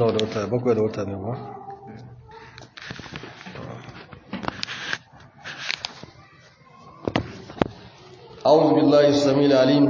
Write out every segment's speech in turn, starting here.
nawa da wata bakwai da wata ne ba أعوذ بالله السميع العليم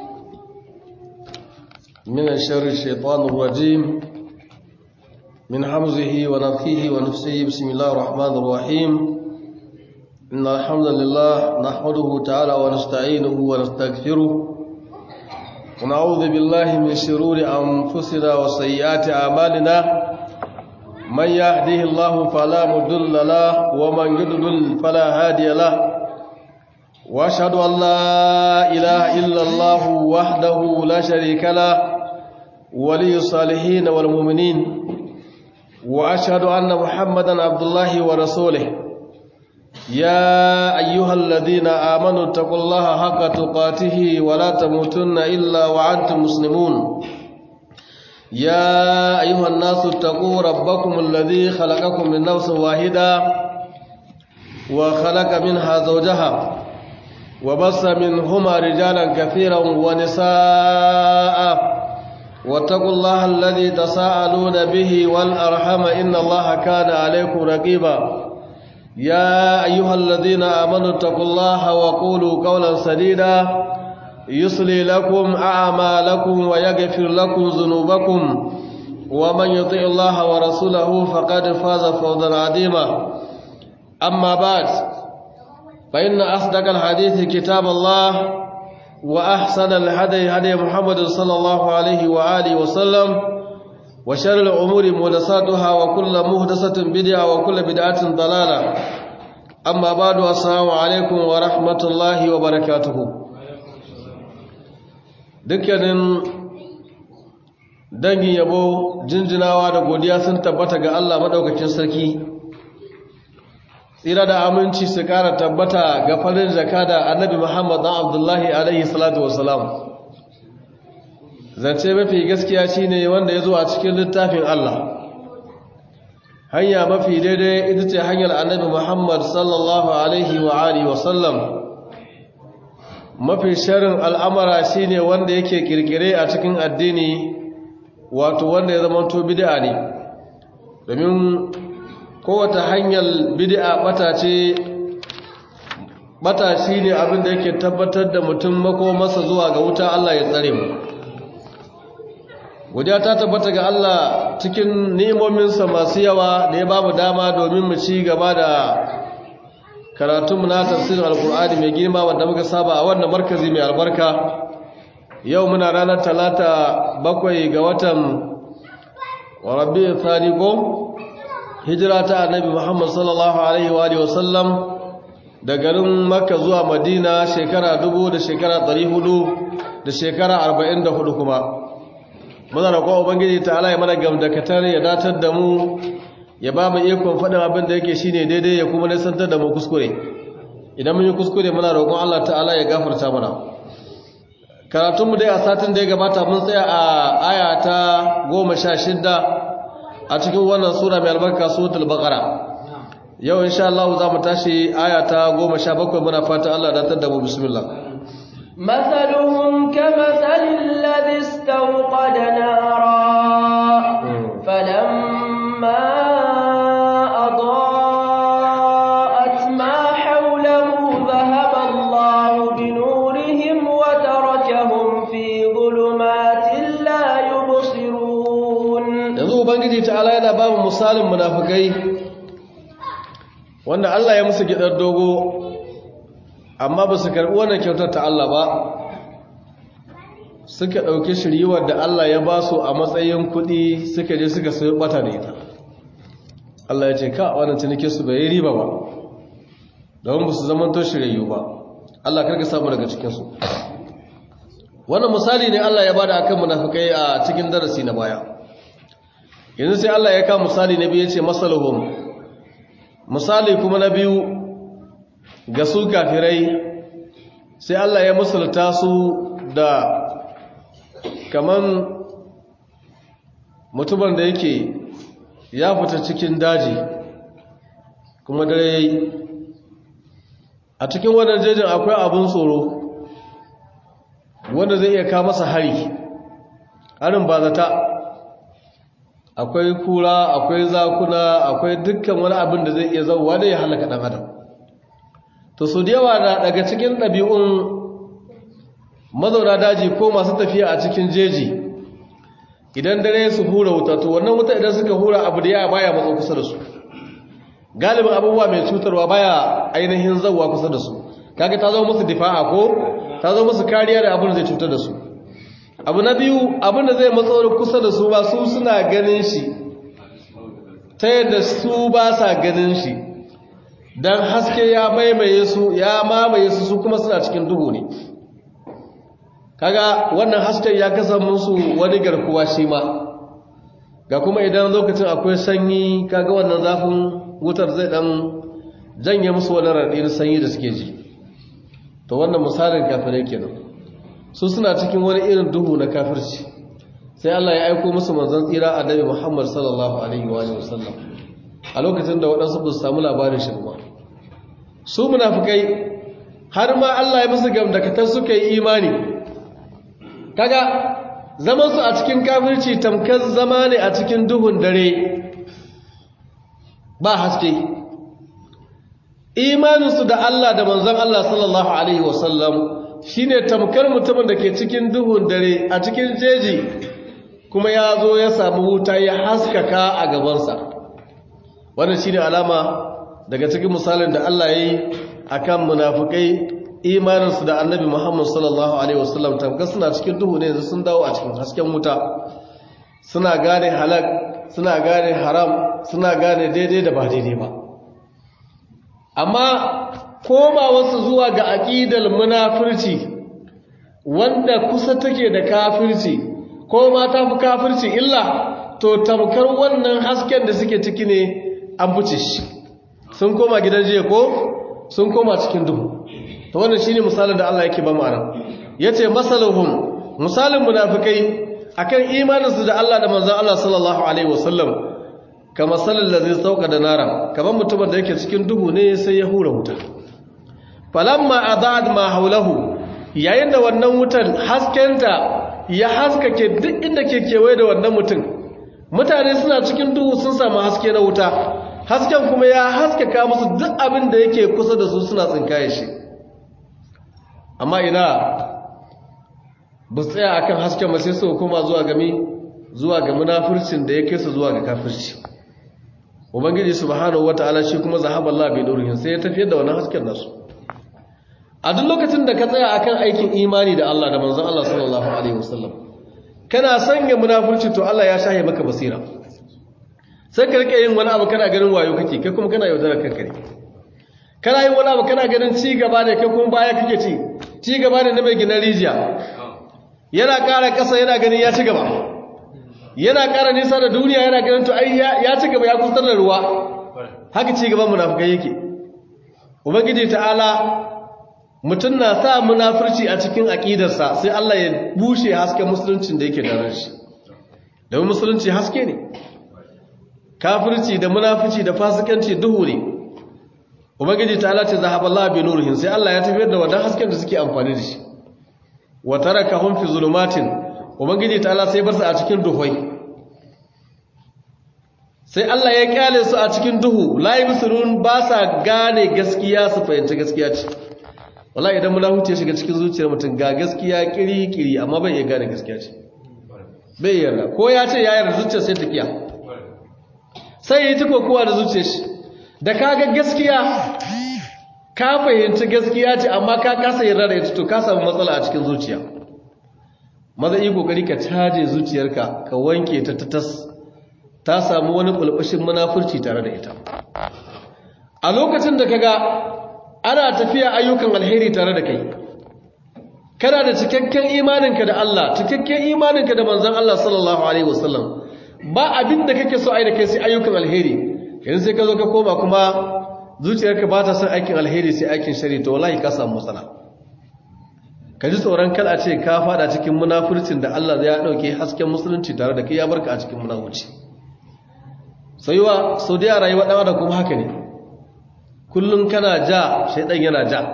من الشر الشيطان الرجيم من حمزه ونفخه ونفسه بسم الله الرحمن الرحيم إن الحمد لله نحمده تعالى ونستعينه ونستغفره ونعوذ بالله من شرور أنفسنا وسيئات أعمالنا من يهده الله فلا مضل له ومن يضلل فلا هادي له واشهد ان لا اله الا الله وحده لا شريك له ولي الصالحين والمؤمنين واشهد ان محمدا عبد الله ورسوله يا ايها الذين امنوا اتقوا الله حق تقاته ولا تموتن الا وانتم مسلمون يا ايها الناس اتقوا ربكم الذي خلقكم من نفس واحده وخلق منها زوجها وبص منهما رجالا كثيرا ونساء واتقوا الله الذي تساءلون به والأرحم إن الله كان عليكم رقيبا يا أيها الذين آمنوا اتقوا الله وقولوا قولا سديدا يصلي لكم أعمالكم ويغفر لكم ذنوبكم ومن يطع الله ورسوله فقد فاز فوزا عظيما أما بعد فإن أصدق الحديث كتاب الله وأحسن الهدي هدي محمد صلى الله عليه وآله وسلم وشر الأمور مهدساتها وكل مهدسة بدعة وكل بدعة ضلالة أما بعد السلام عليكم ورحمة الله وبركاته dukkanin dangin yabo jinjinawa da godiya sun tabbata ga Allah madaukakin sarki tsira da aminci su kara tabbata ga farin jaka da annabi Muhammad dan Abdullahi alaihi salatu wassalam zance mafi gaskiya shine wanda ya zo a cikin littafin Allah hanya mafi daidai ita ce hanyar annabi Muhammad sallallahu alaihi wa alihi wasallam mafi sharin al'amara shine wanda yake kirkire a cikin addini wato wanda ya zama to bid'a ne domin kowace hanyar bid'a bata ce bata shine abin da yake tabbatar da mutum makomarsa zuwa ga wuta Allah ya tsare mu godiya ta tabbata ga Allah cikin ni'imominsa masu yawa da ya bamu dama domin mu ci gaba da karatun na tafsirin alkur'ani mai girma wanda muka saba a wannan markazi mai albarka yau muna ranar talata bakwai ga watan rabbi thani ko hijira ta annabi Muhammad sallallahu alaihi wa sallam da garin Makka zuwa Madina shekara dubu da shekara hudu da shekara arba'in da hudu kuma muna roƙon ubangiji ta Allah ya mana gamdakatar ya datar da mu ya ba mu ikon faɗin abin da yake shine daidai ya kuma nisantar da mu kuskure idan mun yi kuskure muna roƙon Allah ta'ala ya gafarta mana karatunmu dai a satin da ya gabata mun tsaya a aya ta goma sha shidda a cikin wannan sura mai albarka suratul baqara yau insha Allah za mu tashi aya ta 17 muna fata Allah da tada mu bismillah مثلهم كمثل الذي استوقد نارا فلما أضاءت ما حوله ذهب الله بنورهم وتركهم في ظلمات لا يبصرون yanzu ubangiji ta'ala yana ba mu misalin munafikai wanda Allah ya musu gidar dogo amma ba su karbi wannan kyautar ta Allah ba suka ɗauki shiriwar da Allah ya ba su a matsayin kuɗi suka je suka sayi bata da ita Allah ya ce ka wannan cinike su bai riba ba don ba su zama to shiriyu ba Allah karka samu daga cikinsu wannan misali ne Allah ya bada akan munafikai a cikin darasi na baya yanzu sai Allah ya kawo misali na biyu ya ce masaluhum misali kuma na biyu ga su kafirai sai Allah ya musulta su da kaman mutumin da yake ya fita cikin daji kuma dare yayi a cikin wannan jejin akwai abin tsoro wanda zai iya kawo masa hari harin ba zata akwai kura akwai zakuna akwai dukkan wani abin da zai iya zauwa da ya halaka ɗan adam to su da yawa daga cikin ɗabi'un mazauna daji ko masu tafiya a cikin jeji idan dare su hura wuta to wannan wuta idan suka hura abu da ya baya matso kusa da su galibin abubuwa mai cutarwa baya ainihin zauwa kusa da su kaga ta zama musu difa'a ko ta zama musu kariya da abin da zai cutar da su abu na biyu abin da zai matso kusa da su ba su suna ganin shi ta yadda su ba sa ganin shi don haske ya maimaye su ya mamaye su su kuma suna cikin duhu ne kaga wannan hasken ya kasa musu wani garkuwa shi ma ga kuma idan lokacin akwai sanyi kaga wannan zafin wutar zai dan janye musu wani raɗin sanyi da suke ji to wannan misalin kafirai kenan su suna cikin wani irin duhu na kafirci sai Allah ya aiko musu manzon tsira annabi Muhammad sallallahu alaihi wa sallam a lokacin da waɗansu ba su samu labarin shi ba su munafikai har ma Allah ya musu gamdakatar suka yi imani kaga zaman su a cikin kafirci tamkar zama ne a cikin duhun dare ba haske imaninsu da Allah da manzon Allah sallallahu alaihi wasallam shine tamkar mutumin da ke cikin duhun dare a cikin jeji kuma ya zo ya samu wuta ya haskaka a gabansa wannan shine alama daga cikin misalin da Allah ya yi akan munafukai imaninsu da annabi Muhammad sallallahu alaihi wasallam tamkar suna cikin duhu ne yanzu sun dawo a cikin hasken wuta suna gane halak suna gane haram suna gane daidai da ba daidai ba amma koma wasu zuwa ga aƙidar munafirci wanda kusa take da kafirci ko ma ta fi kafirci illa to tamkar wannan hasken da suke ciki ne an fice shi sun koma gidan jiya ko sun koma cikin duhu to wannan shine misalin da Allah yake ba mu anan yace masaluhum misalin munafikai akan imaninsu da Allah da manzon Allah sallallahu alaihi wasallam kama salal ladhi sauka da nara kaman mutumin da yake cikin duhu ne sai ya hura wuta falamma adad ma haulahu yayin da wannan wutan haskenta ya haskake duk inda ke kewaye da wannan mutum mutane suna cikin duhu sun samu haske na wuta hasken kuma ya haskaka musu duk abin da yake kusa da su suna tsinkaye shi amma ina ba su tsaya akan hasken ba sai su kuma zuwa gami zuwa ga munafircin da ya kai su zuwa ga kafirci ubangiji subhanahu wataala shi kuma zahaballahu bi nurihin sai ya tafiyar da wannan hasken nasu a duk lokacin da ka tsaya akan aikin imani da Allah da manzon Allah sallallahu alaihi wasallam kana sanya munafurci to Allah ya shahe maka basira sai ka rike yin wani abu kana ganin wayo kake kai kuma kana yaudarar kanka ne kana yin wani abu kana ganin ci gaba ne kai kuma baya kake ci ci gaba ne na mai gina rijiya yana ƙara ƙasa yana ganin ya ci gaba yana ƙara nisa da duniya yana ganin to ai ya ci gaba ya kusar da ruwa haka ci gaban munafukai yake ubangiji ta'ala mutum na sa munafurci a cikin aƙidarsa sai Allah ya bushe hasken musuluncin da yake da shi domin musulunci haske ne kafirci da munafurci da fasikanci duhu ne ubangiji ta Allah ce zahaballahu bi nurihin sai Allah ya tafiyar da wannan hasken da suke amfani da shi wa tarakahum fi zulumatin ubangiji ta Allah sai bar su a cikin duhoi sai Allah ya kyale su a cikin duhu la yusirun ba sa gane gaskiya su fahimci gaskiya ce wallahi idan munafici ya shiga cikin zuciyar mutum ga gaskiya kiri-kiri amma bai iya gane gaskiya ce bai yarda ko ya ce ya yarda zuciyar sai tafiya sai ya yi ta kokowa da zuciyar shi da ka ga gaskiya ka fahimci gaskiya ce amma ka kasa yarda da ita to ka samu matsala a cikin zuciya maza yi kokari ka caje zuciyarka ka wanke ta tas ta samu wani bulbushin munafurci tare da ita a lokacin da kaga ana tafiya ayyukan alheri tare da kai kana da cikakken imaninka da Allah cikakken imaninka da manzon Allah sallallahu alaihi wasallam ba abin da kake so ai da kai sai ayyukan alheri yanzu sai ka zo ka koma kuma zuciyarka ba ta son aikin alheri sai aikin shari to wallahi ka samu matsala ka ji tsoron kal a ce ka fada cikin munafurcin da Allah ya dauke hasken musulunci tare da kai ya barka a cikin munafurci sayuwa sau da rayuwa dan adam kuma haka ne kullum kana ja shaidan yana ja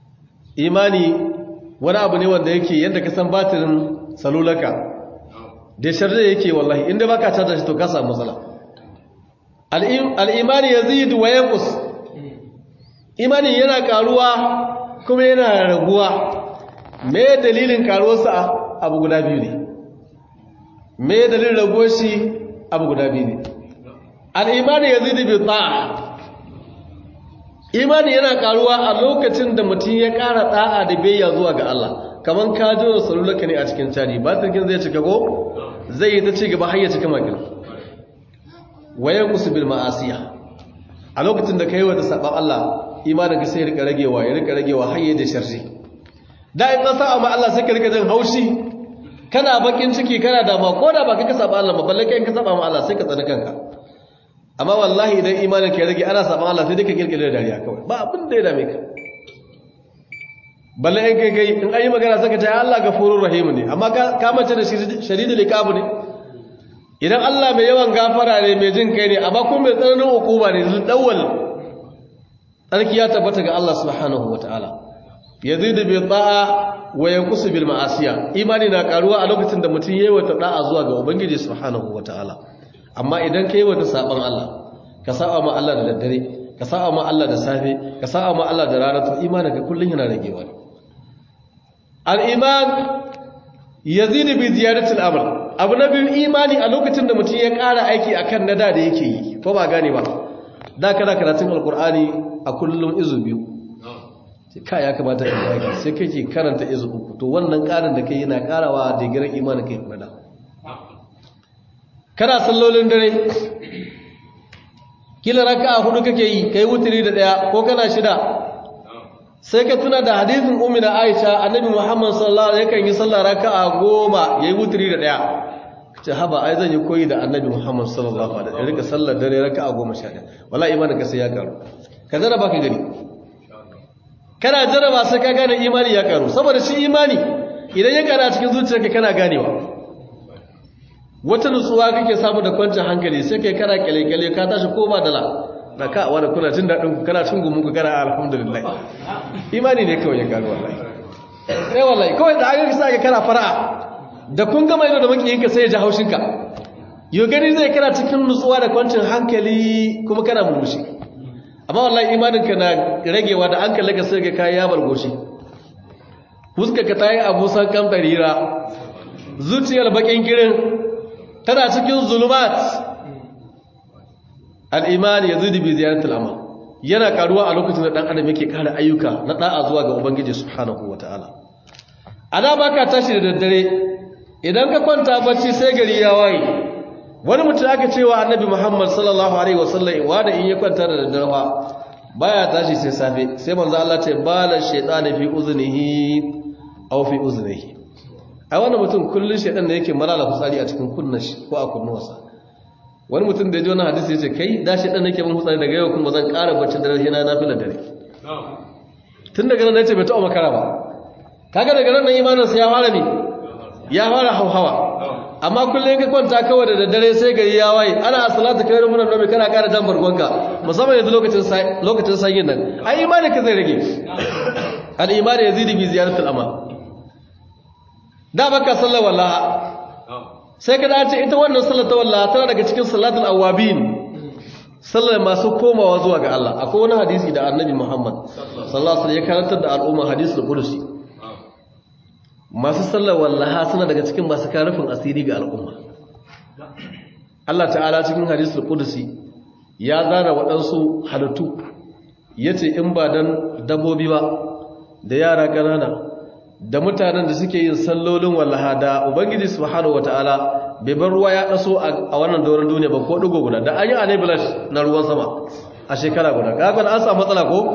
imani wani abu ne wanda yake yadda ka san batirin salulaka da sharri yake wallahi inda baka tada shi to ka samu matsala al-imani yazidu wa yanqus imani yana karuwa kuma yana raguwa me dalilin karuwarsa abu guda biyu ne me dalilin raguwar shi abu guda biyu ne al-imani yazidu bi ta'a imani yana karuwa a lokacin da mutum ya kara da'a da biyayya zuwa ga Allah kaman ka jira salulaka ne a cikin caji ba turkin zai cika ko zai yi ta ci gaba har ya cika makil wayan bil ma'asiya a lokacin da kai wata saban Allah imanin ka sai ya rika ragewa ya rika ragewa har ya da sharri da in ka sa ma Allah sai ka rika jin haushi kana bakin ciki kana dama ko da ba ka saba Allah ba balle kai in ka saba ma Allah sai ka tsani kanka amma wallahi idan imanin ka ya rage ana saban Allah sai dai ka kirkire da dariya kawai ba abin da ya dame ka balle in kai kai in ayi magana saka ta Allah gafurur rahim ne amma ka mace da shadidul iqab ne idan Allah mai yawan gafara ne mai jin kai ne amma kuma mai tsananin hukuma ne zul dawwal tsarki ya tabbata ga Allah subhanahu wataala yazidu bi ta'a wa yanqusu bil ma'asiya imani na karuwa a lokacin da mutum yayi wata da'a zuwa ga ubangiji subhanahu wataala amma idan kai wata saban Allah ka saba ma Allah da daddare ka saba ma Allah da safe ka saba ma Allah da rana to imaninka kullun yana ragewa ne al'iman ya zini bi ziyaratul amal abu na biyu imani a lokacin da mutum ya ƙara aiki a kan nada da yake yi ko ba gane ba da kana karatun alkur'ani a kullum izu biyu ka ya kamata ka yi sai kake karanta izu uku to wannan ƙarin da kai yana ƙarawa da giran imani kai kuma da kana sallolin dare kila raka a hudu kake yi kai wuturi da ɗaya ko kana shida sai ka tuna da hadisin umina aisha annabi muhammad sallallahu alaihi yakan yi sallah raka'a goma yayi wuturi da daya ce haba ai zan yi koyi da annabi muhammad sallallahu alaihi wasallam rika sallar dare raka'a goma sha daya wallahi imanin ka sai ya karu ka jarraba ka gani kana jarraba sai ka gane imani ya karu saboda shi imani idan ya karu a cikin zuciyarka kana ganewa wata nutsuwa kake samu da kwancin hankali sai kai kana kyale-kyale ka tashi ko ba dala da ka wani kuna jin daɗin ku kana cin gumunku kana alhamdulillah imani ne kawai ya gano wallahi sai wallahi kawai da aka sa ka kana fara'a da kun gama ido da makiyinka sai ya ji haushinka yau gani zai kana cikin nutsuwa da kwancin hankali kuma kana murmushi amma wallahi imaninka na ragewa da an kalle ka sai ka kayi yabar goshi fuskarka ta yi abusan kan ɗarira zuciyar bakin girin tana cikin zulumat al'imani ya zubi ziyaratul amal yana karuwa a lokacin da ɗan adam yake kare ayyuka na ɗa'a zuwa ga ubangiji subhanahu wa ta'ala ana baka tashi da daddare idan ka kwanta bacci sai gari ya waye wani mutum aka cewa annabi muhammad sallallahu alaihi wasallam wa da in ya kwanta da daddare fa baya tashi sai safe sai manzo Allah ce bala shaytani fi uznihi aw fi uznihi ai wannan mutum kullun shaytan da yake malala fitsari a cikin kunnan shi ko a kunnuwarsa wani mutum da ya ji wani hadisi ya ce kai da shi ɗan nake mun hutsari daga yau kuma zan ƙara bacci da rana na fi dare tun daga nan ya ce bai taɓa makara ba kaga daga nan imaninsa ya fara ne ya fara hauhawa amma kullum ka kwanta kawai da daddare sai gari ya waye ana salatu kai da munan nomi kana ƙara jan bargonka musamman yanzu lokacin lokacin sanyin nan ai imani ka zai rage al imani yazidi bi ziyaratul amal da baka sallar wallaha sai ka dace ita wannan sallar ta wallaha tana daga cikin salatul awabin sallar masu komawa zuwa ga Allah akwai wani hadisi da annabi Muhammad sallallahu alaihi wasallam ya karantar da al'umma hadisul qudsi masu sallar wallaha suna daga cikin masu karufin asiri ga al'umma Allah ta'ala cikin hadisul qudsi ya zana waɗansu halittu yace in ba dan dabbobi ba da yara ƙanana da mutanen da suke yin sallolin wallaha da ubangiji subhanahu wataala bai bar ruwa ya kaso a wannan doron duniya ba ko dugo guda da an yi anabilash na ruwan sama a shekara guda kaga an samu matsala ko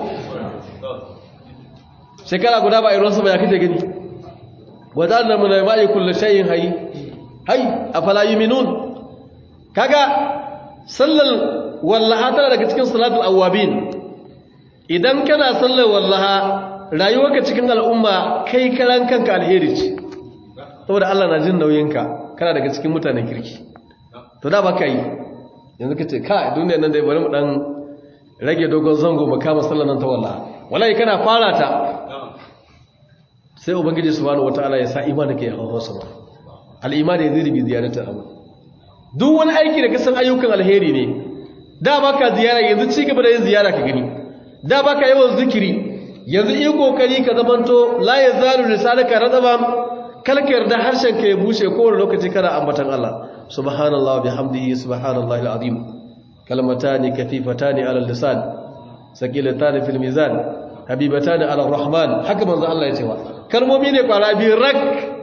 shekara guda ba a yi ruwan sama ya kace gani wata da mun ma yi kullu shay'in hayy hayy afala yu'minun kaga sallal wallaha tana daga cikin salatul awabin idan kana sallar wallaha rayuwarka cikin al'umma kai karan kanka alheri ce saboda Allah na jin nauyinka kana daga cikin mutanen kirki to da baka yi yanzu kace ka duniya nan dai bari mu dan rage dogon zango mu kama sallar nan ta wallahi wallahi kana fara ta sai ubangiji subhanahu wataala ya sa imanin ka ya hawo sama al-iman yazidu bi ziyaratil amal duk wani aiki da kasan ayyukan alheri ne da baka ziyara yanzu ci gaba da yin ziyara ka gani da baka yawan zikiri yanzu yi kokari ka zamanto la yazalu lisanaka radaban kalka yarda harshen ka ya bushe kowane lokaci kana ambatan Allah subhanallahi bihamdihi subhanallahi alazim kalmatani kafifatani ala lisan saqilatani fil mizan habibatani ala rahman haka manzo Allah ya ce wa kalmomi ne kwara biyu rak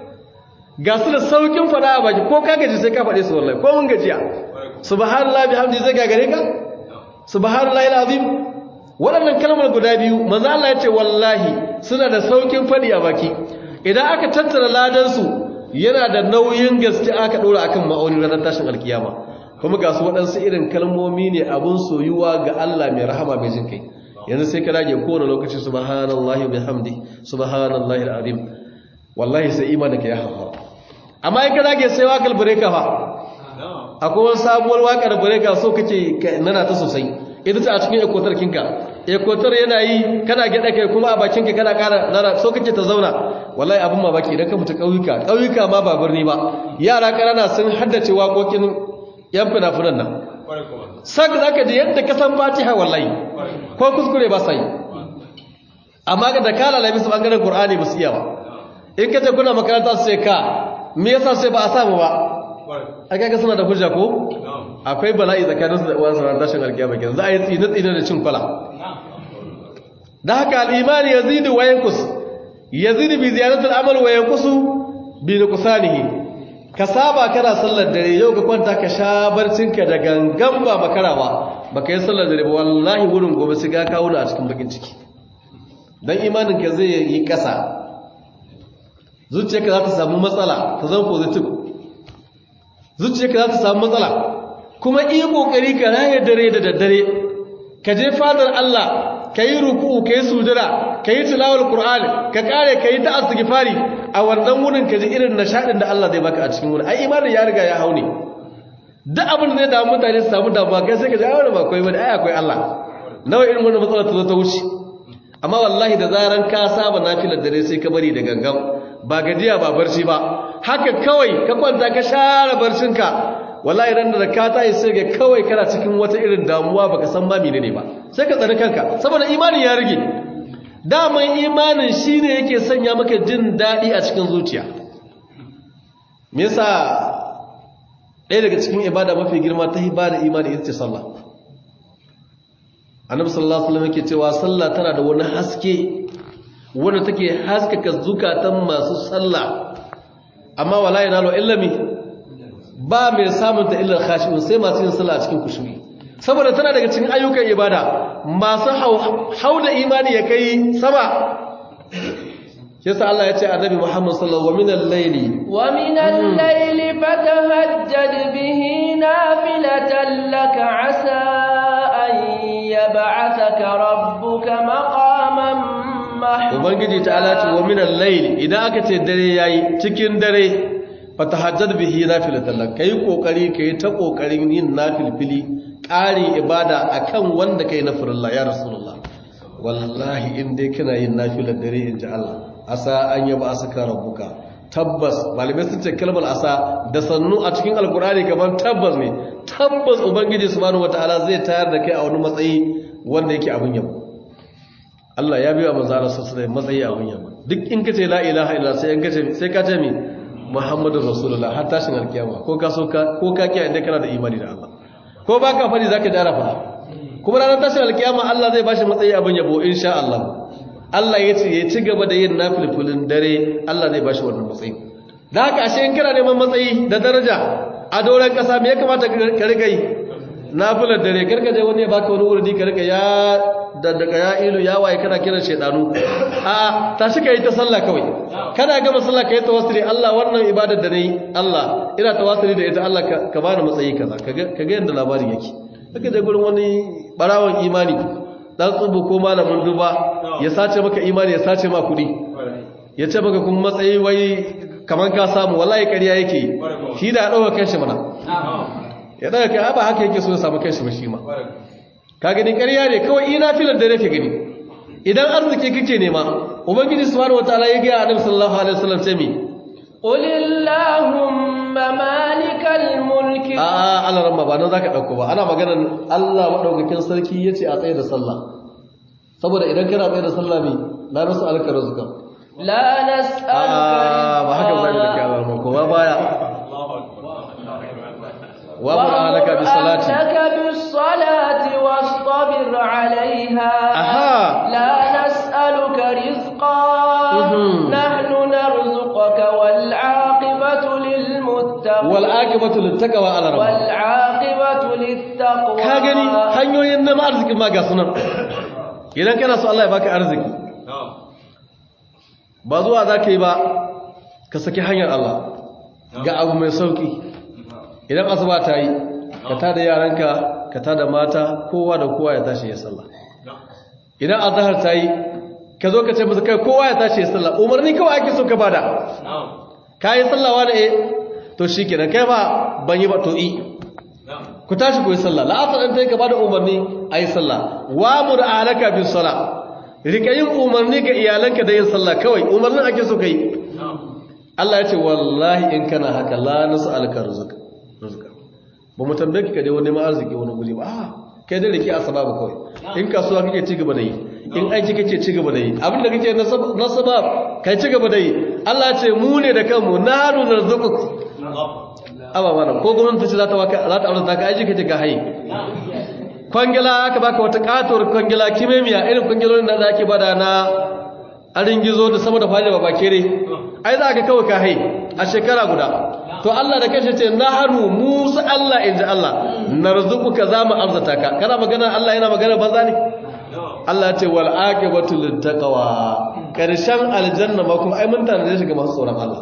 ga su da saukin fada a baki ko ka gaji sai ka faɗe su wallahi ko mun gajiya subhanallahi bihamdihi zai gagare ka subhanallahi alazim waɗannan kalmar guda biyu manzo Allah ya ce wallahi suna da saukin faɗi a baki idan aka tattara ladansu yana da nauyin gaske aka ɗora akan ma'aunin ranar tashin alkiyama kuma ga su waɗansu irin kalmomi ne abun soyuwa ga Allah mai rahama mai jin kai yanzu sai ka dage kowane lokaci subhanallahi wa bihamdi subhanallahi alazim wallahi sai imanin ka ya hawa amma in ka dage sai wakal bureka fa akwai wani sabuwar wakar bureka so kake nana ta sosai ita ce a cikin ekotar kinka ekotar yana yi kana gyaɗa kai kuma a bakinka kana ƙara nana so kake ta zauna wallahi abin mamaki idan ka fita ƙauyuka ƙauyuka ma ba birni ba yara ƙanana sun haddace waƙoƙin yan fina-finan nan sak za ka ji yadda ka san fatiha wallahi ko kuskure ba sai amma da ka lalami su ɓangaren ƙur'ani ba su iya ba in ka ce kuna makaranta su sai ka me yasa sai ba a samu ba a kaga suna da hujja ko akwai bala'i tsakaninsu da uwansu ran tashin alkiyama kenan za a yi tsine tsine da cin kwala da haka al-imani yazidu wa yanqus yazidu bi ziyaratil amal wa yanqusu bi nuqsanihi ka saba kana sallar dare yau ka kwanta ka sha barcinka da gangan ba makara ba baka yi sallar dare ba wallahi wurin gobe sai ga kawo a cikin bakin ciki dan imanin ka zai yi kasa zuciyarka za ta samu matsala ta zama positive zuciyarka za ta samu matsala kuma iya kokari ka raye dare da daddare ka je fadar Allah ka yi ruku'u ka yi sujada ka yi tilawar Qur'an ka kare ka yi ta astighfari a wannan wurin ka ji irin nishadin da Allah zai baka a cikin wurin ai imanin ya riga ya haune duk abin da zai damu mutane su samu damuwa kai sai ka ji ai wannan ba kai bane ai akwai Allah nawa irin wannan matsala ta zo ta wuce amma wallahi da zaran ka saba nafilar dare sai ka bari da gangan ba gajiya ba barci ba haka kawai ka kwanta ka share barcinka wallahi ran da ka tayi sai ga kawai kana cikin wata irin damuwa baka san ma menene ba sai ka tsare kanka saboda imanin ya rige daman imanin shine yake sanya maka jin dadi a cikin zuciya me yasa ɗaya daga cikin ibada mafi girma ta ibada imani ita ce sallah annabi sallallahu alaihi wasallam yake cewa sallah tana da wani haske wanda take haskaka zukatan masu sallah amma wala yanalu illami ba mai samun ta illar khashi'un sai masu yin sallah a cikin kushuri saboda tana daga cikin ayyukan ibada masu hauda imani ya kai sama yasa Allah ya ce annabi Muhammad sallallahu alaihi wasallam wa minal layli wa minal layli fatahajjad bihi nafilatan laka asa an yab'athaka rabbuka maqaman mahmuda ubangiji ta'ala ce wa minal layli idan aka ce dare yayi cikin dare fatahajjad bihi nafilatan lak kai kokari kai ta kokarin yin nafilfili ƙari ibada akan wanda kai na farilla ya rasulullah wallahi in dai kana yin nafilar dare in ji Allah asa an yaba asaka rabbuka tabbas malamai sun ce kalmar asa da sannu a cikin alkurani kamar tabbas ne tabbas ubangiji subhanahu wataala zai tayar da kai a wani matsayi wanda yake abun yabo Allah ya biya manzo Allah sallallahu alaihi matsayi abun yabo duk in kace la ilaha illa sai in kace sai ka ce mi Muhammadur Rasulullah har tashin alkiyama ko ka so ka ko ka kiyaye inda kana da imani da Allah ko baka fadi zaka dara fa kuma ranar tashin alkiyama Allah zai bashi matsayi abun yabo insha Allah Allah ya ce ya ci gaba da yin nafilfulin dare Allah zai bashi wannan matsayi da haka ashe in kana neman matsayi da daraja a doron kasa me ya kamata ka riga yi nafilar dare karka je wani ya baka wani wurdi ka riga ya daddaka ya ilu ya waye kana kiran shedanu a tashi ka yi ta sallah kawai kana gama sallah ka yi tawassuli Allah wannan ibadar da nayi Allah ina tawassuli da ita Allah ka bani matsayi kaza kaga kaga yanda labarin yake kaka je gurin wani barawon imani dan tsubu ko malamin duba ya sace maka imani ya sace ma kudi ya ce maka kuma matsayi wai kaman ka samu wallahi ƙarya yake shi da dauka kanshi mana ya daga kai ba haka yake so ya samu kanshi ba shi ma ka gani ƙarya ne kawai ina filar da nake gani idan arziki kake nema ubangiji subhanahu wataala ya ga annabi sallallahu alaihi wasallam ce mi قل اللهم مالك الملك a a Allah ramma ba nan zaka dauko ba ana maganar Allah madaukakin sarki yace a tsaye da sallah saboda idan kana tsaye da sallah ne la nasu alka rizqa لا نسألك a ba haka zai da رزقا Allah ramma ko ba baya wa qur'anaka bis salati وأمرك بالصلاة واصطبر عليها Aha. لا نسألك رزقا Mhm. نحن نرزقك والعاقبة للمتقين wal aqibatu lit taqwa ala rabb والعاقبة للتقوى ka gani hanyoyin neman arziki ma ga sunan idan kana so Allah ya baka arziki ba zuwa zaka yi ba ka saki hanyar Allah ga abu mai sauki idan asuba ta yi ka tada yaranka ka tada mata kowa da kowa ya tashi ya sallah idan azhar ta yi ka zo ka ce musu kai kowa ya tashi ya sallah umarni kawai ake so ka bada ka yi sallawa da eh to shikenan kai ba ban yi ba to i ku tashi ku yi sallah la'asar ɗin ta yi gaba da umarni a yi sallah wa mur alaka bin sala rika yin umarni ga iyalanka da yin sallah kawai umarnin ake so ka yi Allah ya ce wallahi in kana haka la nasu alka rizqa rizqa ba mu tambaye ki ka je wani ma arziki wani guri ba a kai dai rike asbabu kawai in kasuwa kake ci gaba da yi in aiki kake ci gaba da yi abin da kake na sabab kai ci gaba da yi Allah ya ce mu ne da kanmu nahnu narzuquk aba mana ko gwamnati ce za ta waka za ta aure ka aiki kace ka haye kwangila aka baka wata katuwar kwangila kimemiya irin kwangilolin da ake bada na arin gizo da sama da fadi ba bakere ai za ka kawai ka haye a shekara guda to Allah da kashe ce nahanu musa Allah inji Allah narzuquka za mu arzata ka kana magana Allah yana magana banza ne Allah ce wal aqibatu lit taqwa karshen aljanna ma kuma ai mun tana shi ga masu tsoron Allah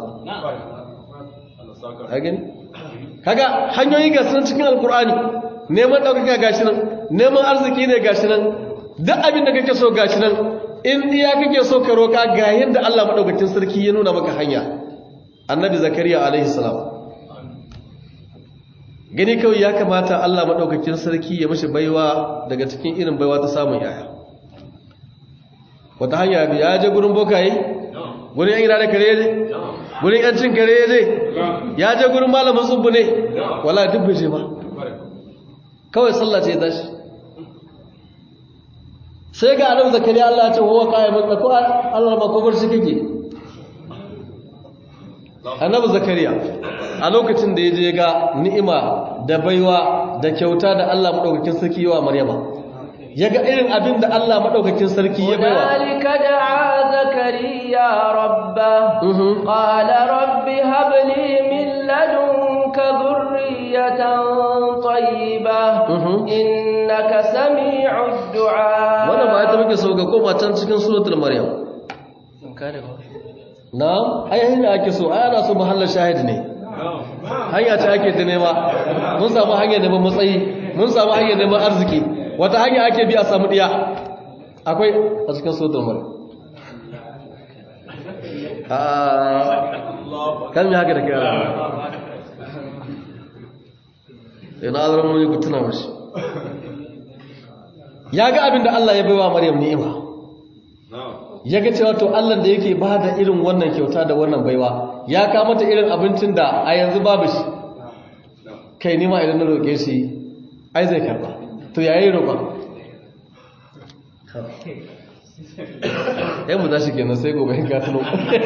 ka gani kaga hanyoyi ga sunan cikin alkur'ani neman ɗaukaka gashi nan neman arziki ne gashi nan duk abin da kake so gashi nan in iya kake so ka roka ga yadda Allah madaukakin sarki ya nuna maka hanya annabi zakariya alaihi salam gani kawai ya kamata Allah madaukakin sarki ya mishi baiwa daga cikin irin baiwa ta samun yaya wata hanya bi ya je gurin bokaye gurin yan gida da kare ne gurin yancin kare ne ya je gurin malamin tsubbu ne wala duk bai je ba kawai sallah ce tashi sai ga annabi zakariya Allah ya ce huwa qa'imun da ko Allah ma ko barci kake annabi zakariya a lokacin da ya je ga ni'ima da baiwa da kyauta da Allah madaukakin sarki yawa maryama ya ga irin abin da Allah madaukakin sarki ya baiwa هنالك دعا زكريا ربه Mhm. قال رب هب لي من لدنك ذرية طيبة Mhm. إنك سميع الدعاء wannan ba ita muke so ga koma can cikin suratul maryam na'am ai hanya ake so ai ana so mahallar shahid ne hanya ce ake ta nema mun samu hanyar neman matsayi mun samu hanyar neman arziki wata hanya ake bi a samu diya akwai a cikin suratul maryam a kan mi haka da kai ina azaran mun yi ku tuna mashi ya ga abin da Allah ya baiwa Maryam ni'ima ya ga cewa to Allah da yake ba da irin wannan kyauta da wannan baiwa ya ka mata irin abincin da a yanzu babu shi kai nima idan na roƙe shi ai zai karba to yayi roƙa yan mu tashi kenan sai gobe in ka tuno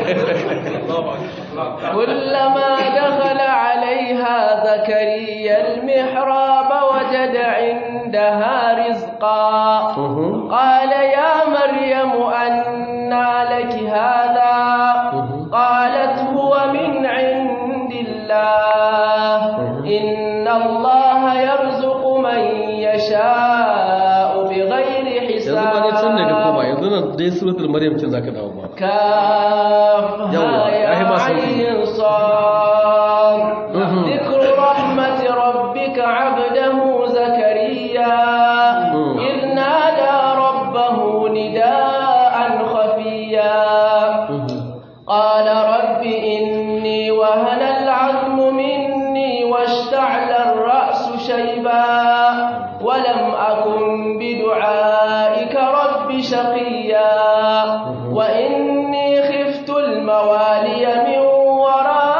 كلما دخل عليها زكريا المحراب وجد عندها رزقا Mhm. قال يا مريم أنى لك هذا Mhm. قالت هو من عند الله إن الله يرزق من يشاء بغير yanzu ba ne can ne ka koma حساب yanzu nan dai suratul maryam cin zaka dawo ba كافها يلا، يا هي يا ما صوتي. عين صاد Mhm. ذكر رحمة ربك عبده زكريا Mhm. إذ نادى ربه نداء خفيا قال رب إني وهن العظم مني واشتعل الرأس شيبا ولم أكن بدعائك رب شقيا وإني خفت الموالي من ورائي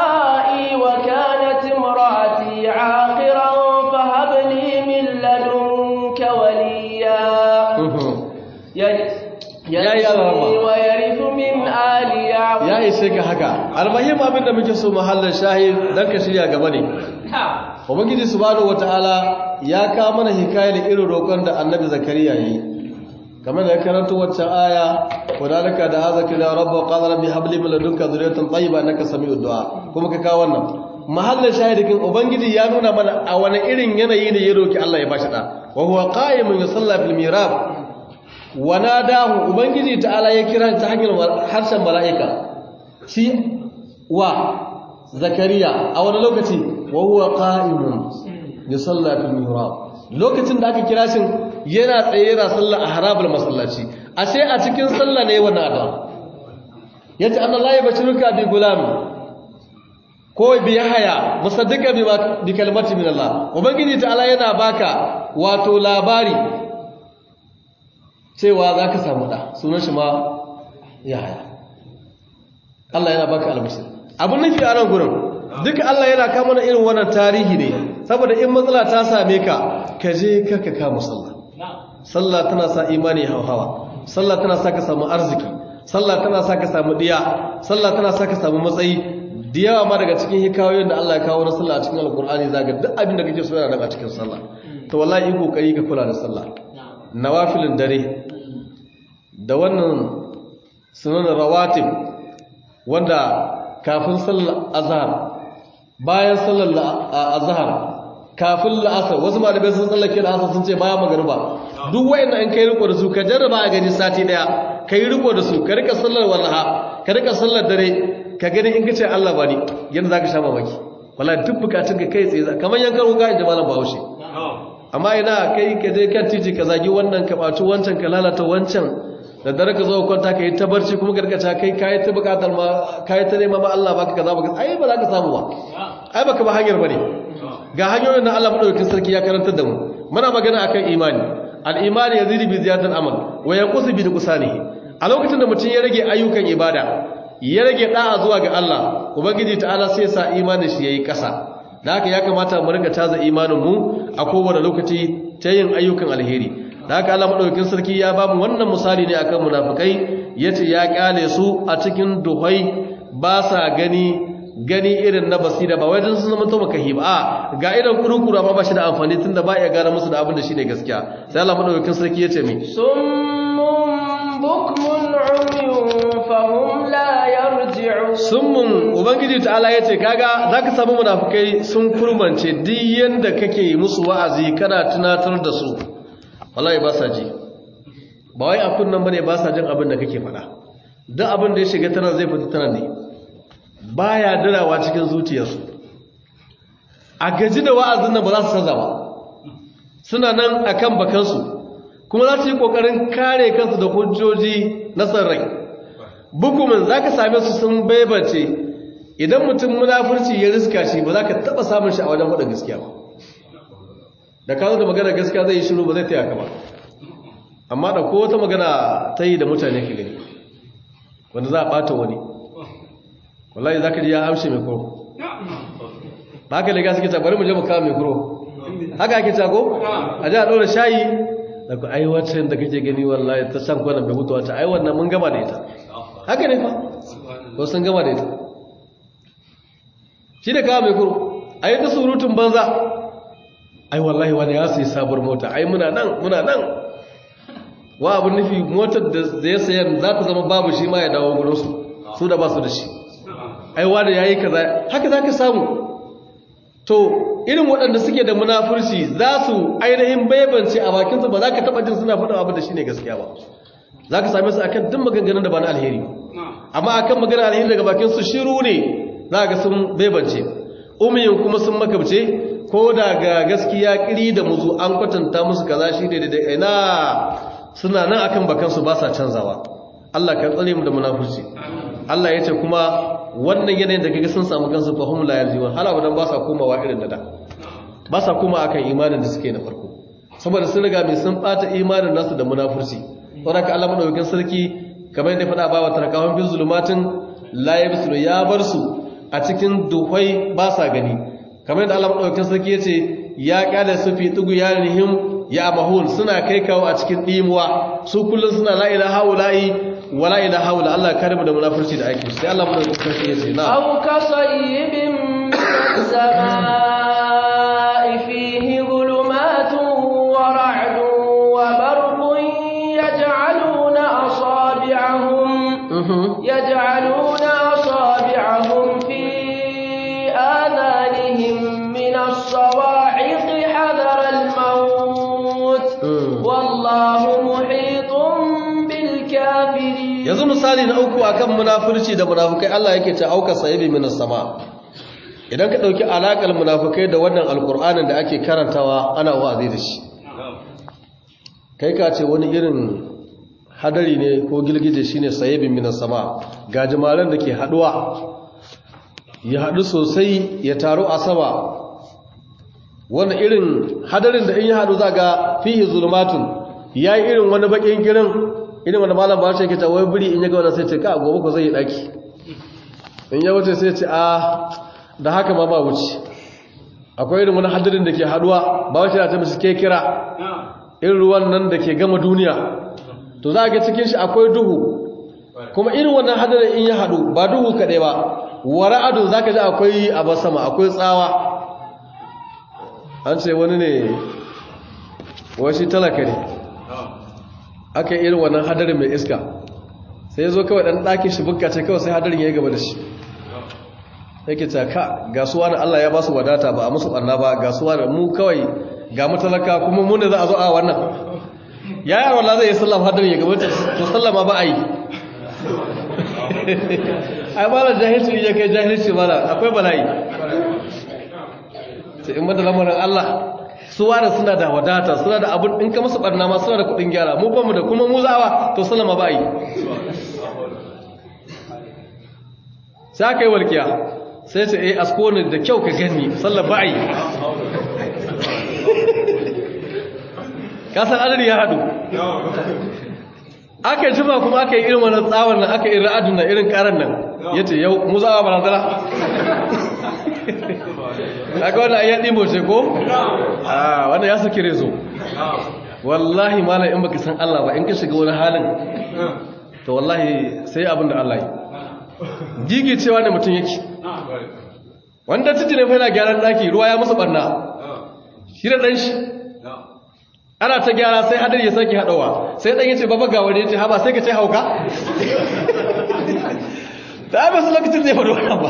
ya ishe ka haka almahim abin da muke so mahallin shahid dan ka shirya gaba ne ubangiji subhanahu wataala ya ka mana hikayar irin roƙon da annabi zakariya yi kamar da ya karanta waccan aya wadalika da hazaka da rabba qala rabbi habli min ladunka dhurriyatan tayyiba innaka sami'ud du'a kuma ka kawo wannan mahallin shahidikin ubangiji ya nuna mana a wani irin yanayi ne ya roki Allah ya bashi da wa huwa qa'imun yusalla fil mirab wa nadahu ubangiji ta'ala ya kira ta hanyar harshen mala'ika shi wa zakariya a wani lokaci wa huwa qa'imun yusalla fil mihrab lokacin da aka kira shi yana tsaye yana sallah a harabul masallaci ashe a cikin sallah ne wannan addu'a yace annallahi bashiruka bi gulam ko bi yahya musaddiqa bi kalmati min Allah ubangiji ta'ala yana baka wato labari cewa zaka samu da sunan shi ma yahya Allah yana baka albashir abun nufi a nan gurin duka Allah yana kama na irin wannan tarihi ne saboda in matsala ta same ka ka je kaka kama sallah sallah tana sa imani hauhawa sallah tana sa ka samu arziki sallah tana sa ka samu diya sallah tana sa ka samu matsayi da yawa ma daga cikin hikayoyin da Allah ya kawo na sallah a cikin alkur'ani zaga duk abin da kake so yana daga cikin sallah to wallahi yi kokari ka kula da sallah nawafilin dare da wannan sunan rawatib wanda kafin sallar azhar bayan sallar azhar kafin la'asar wasu malamai sun tsallake la'asar sun ce bayan magariba duk wayannan in kai riko da su ka jarraba a gani sati daya kai riko da su ka rika sallar wallaha ka rika sallar dare ka gani in kace Allah bani yanda zaka sha mamaki wallahi duk bukatun ka kai tsaye kamar yankan ruga inda malam Bahaushe amma ina kai ka je kan titi ka zagi wannan ka baci wancan ka lalata wancan da dare ka zo kwanta ka yi ta barci kuma gargaca kai kayi ta bukatar ma kayi ta nema ma Allah baka kaza baka ai ba za ka samu ba ai baka ba hanyar bane ga hanyoyin da Allah madaukakin sarki ya karantar da mu muna magana akan imani al-imani yazidu bi ziyadatil amal wa yanqusu bi nuqsanihi a lokacin da mutum ya rage ayyukan ibada ya rage da'a zuwa ga Allah ubangiji ta'ala sai sa imanin shi yayi kasa da haka ya kamata mu rinka taza imanin mu a kowane lokaci ta yin ayyukan alheri da haka Allah madaukakin sarki ya ba mu wannan misali ne akan munafikai yace ya kyale su a cikin duhai ba sa gani gani irin na basira ba wai dan sun zama to makahi ba a ga irin kurukuru amma ba shi da amfani tunda ba ya gane musu da abin da shine gaskiya sai Allah madaukakin sarki yace mi summun bukmun umyun fahum la yarji'un summun ubangiji ta'ala yace kaga zaka samu munafikai sun kurmance duk yanda kake musu wa'azi kana tunatar da su wallahi ba sa ji ba wai a kunnan bane ba sa jin abin da kake faɗa duk abin da ya shiga tana zai fita tana ne baya dirawa cikin zuciyarsu a gaji da wa'azin nan ba za su saza ba suna nan akan bakansu kuma za su yi kokarin kare kansu da hujjoji na san rai bukumin za ka same su sun baibace idan mutum munafurci ya riska shi ba za ka taɓa samun shi a wajen faɗa gaskiya ba da ka zo da magana gaskiya zai yi shiru ba zai taya ka ba amma da ko wata magana ta yi da mutane ka gani wanda za a ɓata wani wallahi za ka ji ya amshe mai kuro ba haka lega suke bari mu je mu kawo mai kuro haka ake ko? a ji a ɗora shayi da ku ai wacce da kake gani wallahi ta san kwanan bai mutu wacce ai wannan mun gama da ita haka ne fa ko sun gama da ita shi da kawo mai kuro a yi ta surutun banza ai wallahi wani ya sai sabuwar mota ai muna nan muna nan wa abin nufi motar da ya sayar za ta zama babu shi ma ya dawo gurinsu su da ba su da shi ai wani ya yi kaza haka za ka samu to irin waɗanda suke da munafurci za su ainihin baibance a bakinsu ba za ka taɓa jin suna faɗin abin da shi ne gaskiya ba za ka same su akan duk maganganun da ba na alheri amma akan maganar alheri daga bakinsu shiru ne za ga sun baibance umiyin kuma sun makabce ko da ga gaskiya kiri da muzu an kwatanta musu kaza shi ne da ina suna nan akan bakansu ba sa canzawa Allah ka tsare mu da munafurci Allah ya ce kuma wannan yanayin da kaga sun samu kansu fahim la yarjiwa hala wadan ba sa komawa irin da da ba sa koma akan imanin da suke na farko saboda sun riga mai sun bata imanin nasu da munafurci saboda ka Allah madaukakin sarki kamar yadda faɗa ba wa tarkahun bin zulumatin la yabsuru ya bar su a cikin duhai ba sa gani kamar yadda Allah madaukakin sarki yace ya kyale su fi tugu yarihim ya mahun suna kai kawo a cikin dimuwa su kullun suna la ilaha ula'i wala ila haula Allah kare mu da munafurci da aiki sai Allah mu da sarki yace na أو كصيب من السماء فيه ظلمات ورعد وبرق يجعلون أصابعهم يجعلون أصابعهم في آذانهم من الصواعق حذر الموت والله محيط بالكافرين yanzu misali na uku akan munafurci da munafukai Allah yake ta auka sayibi minas sama idan ka dauki alakar munafukai da wannan alkur'anin da ake karantawa ana wa'azi da shi kai ka ce wani irin hadari ne ko gilgije shine sayibin minas sama gajimaren da ke haduwa ya hadu sosai ya taru a sama wani irin hadarin da in ya hadu zaga fihi zulmatun yayi irin wani bakin girin irin wani malam ba shi yake ta wai buri in ya ga wannan sai ce ka gobe ko zai yi daki in ya wuce sai ce a da haka ma ba wuce akwai irin wani hadarin da ke haduwa ba wace ta mishi ke kira irin ruwan nan da ke gama duniya to za ga cikin shi akwai duhu kuma irin wannan hadarin in ya hadu ba duhu kadai ba wara'adu za ka ji akwai abar sama akwai tsawa an ce wani ne washi talaka ne aka yi irin wannan hadarin mai iska sai ya zo kawai ɗan ɗakin shi bukka ce kawai sai hadarin ya yi gaba da shi yake ta ka gasuwa na Allah ya ba su wadata ba a musu ɓanna ba gasuwa da mu kawai ga matalaka kuma mu ne za a zo a wannan ya yi arwala zai yi sallama hadarin ya gaba to sallama ba a yi ai ba da jahilci ya kai jahilci ba akwai bala'i sai in bada lamarin Allah su ware suna da wadata suna da abin in ka musu barna ma suna da kudin gyara mu ba mu da kuma mu zawa to sallama ba yi sai aka yi walkiya sai ce eh asko ne da kyau ka gani sallar ba yi kasar adari ya haɗu aka yi jima kuma aka yi irin wani tsawon nan aka yi ra'adun nan irin karan nan ya ce yau mu zawa barazana aka wanda an yaɗi mace ko? a wanda ya saki rezo wallahi mala in baka san Allah ba in ka shiga wani halin to wallahi sai abin da Allah yi gigi cewa da mutum yake wanda titi ne yana gyaran daki ruwa ya musu barna shi da ɗan shi ana ta gyara sai hadari ya sake haɗawa sai ɗan yace baba ga wani yace haba sai ka ce hauka da ai basu lokacin zai faɗo wannan ba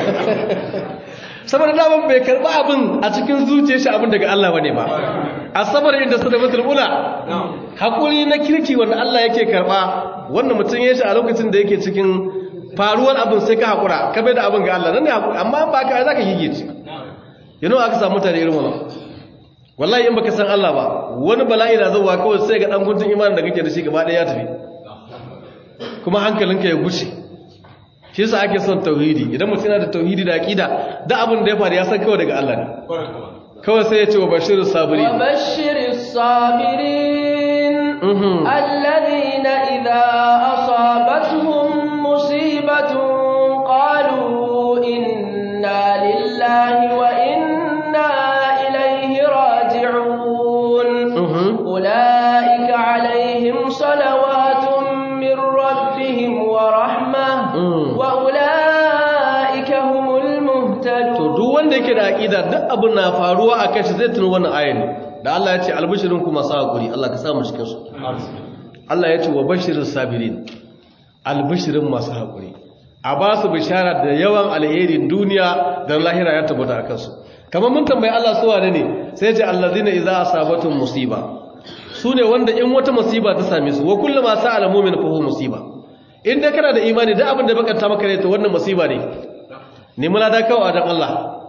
saboda daman bai karɓi abin a cikin zuciyar shi abin daga Allah bane ba asabar inda sadaqatul ula hakuri na kirki wanda Allah yake karɓa wannan mutum ya shi a lokacin da yake cikin faruwar abin sai ka hakura ka bai da abin ga Allah nan ne hakuri amma ba ka zaka gigice yana aka samu mutane irin wannan wallahi in baka san Allah ba wani bala'i na zuwa kawai sai ga dan guntun imanin da kake da shi gaba ɗaya ya tafi kuma hankalinka ya gushe shi yasa ake son tauhidi idan mutum yana da tauhidi da aqida da abin da ya faru ya san kawai daga Allah ne kawai sai ya ce wa bashirus sabirin wa bashirus sabirin alladhina idza asabatuhum musibatun qalu inna lillahi wa inna ilayhi raji'un ulaika alaihim salawatun min rabbihim wa rahmah wa'ula'ika humul muhtadun to duk wanda yake da aqida duk abin na faruwa a kai zai tuno wannan ayan da Allah ya ce albishirin kuma sa hakuri Allah ka sa mu cikin su Allah ya ce wa bashirin sabirin albishirin masu hakuri a ba su bishara da yawan alherin duniya da lahira ya tabbata akan su kamar mun tambayi Allah su wane ne sai ya ce allazina idza asabatum musiba su ne wanda in wata musiba ta same su wa kullu ma sa'ala mu'min fa huwa musiba in dai kana da imani da abin da bakanta maka ne to wannan musiba ne ne muna da kawo dan Allah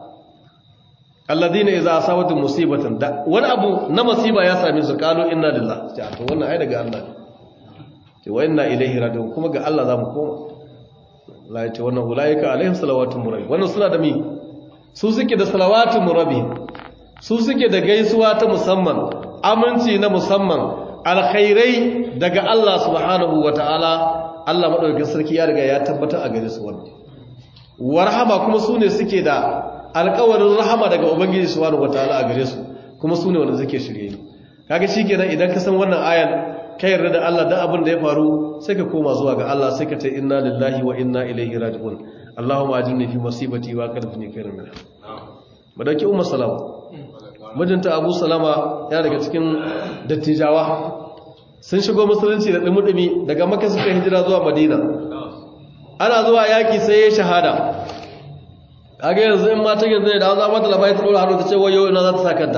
alladhina idza asabatu musibatan da wani abu na musiba ya same su kalu inna lillahi to wannan ai daga Allah ce wa inna ilaihi raji'un kuma ga Allah zamu koma la yace wannan ulaika alaihim salawatu murabi wannan suna da mi su suke da salawatu murabi su suke da gaisuwa ta musamman aminci na musamman alkhairai daga Allah subhanahu wataala Allah maɗaukakin sarki ya riga ya tabbatar a gare su wannan wa rahama kuma su ne suke da alƙawarin rahama daga ubangiji subhanahu wataala a gare su kuma su ne wanda suke shirye ni kaga shikenan idan ka san wannan ayan ka yarda da Allah da abin da ya faru sai ka koma zuwa ga Allah sai ka ce inna lillahi wa inna ilaihi raji'un Allahumma ajirni fi musibati wa qadfini khairan minha madauki ummu salama mijinta Abu Salama ya daga cikin dattijawa sun shigo musulunci da dumi daga Makka suka hijira zuwa Madina ana zuwa yaki sai ya shahada kage yanzu in matan yanzu ne da an zama ta labai ta dora hannu ta ce wayo ina za ta sa kanta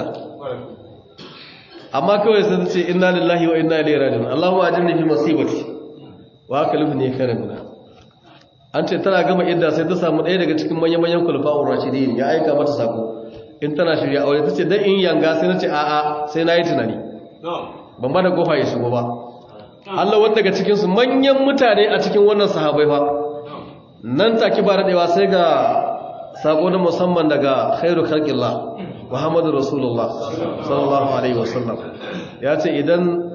amma kawai sun ce inna lillahi wa inna ilaihi raji'un Allahumma ajirni fi musibati wa akalifni khairan minha an ce tana gama idda sai ta samu ɗaya daga cikin manyan manyan kulfa'ur rashidin ya aika mata sako in tana shirya aure tace dan in yanga sai nace a'a sai nayi tunani ban ba da kofa ya shigo ba Allah wanda daga cikin su manyan mutane a cikin wannan sahabbai fa nan take ba dadewa sai ga sako na musamman daga khairu khalqillah Muhammadu Rasulullah sallallahu Alaihi wasallam ya ce idan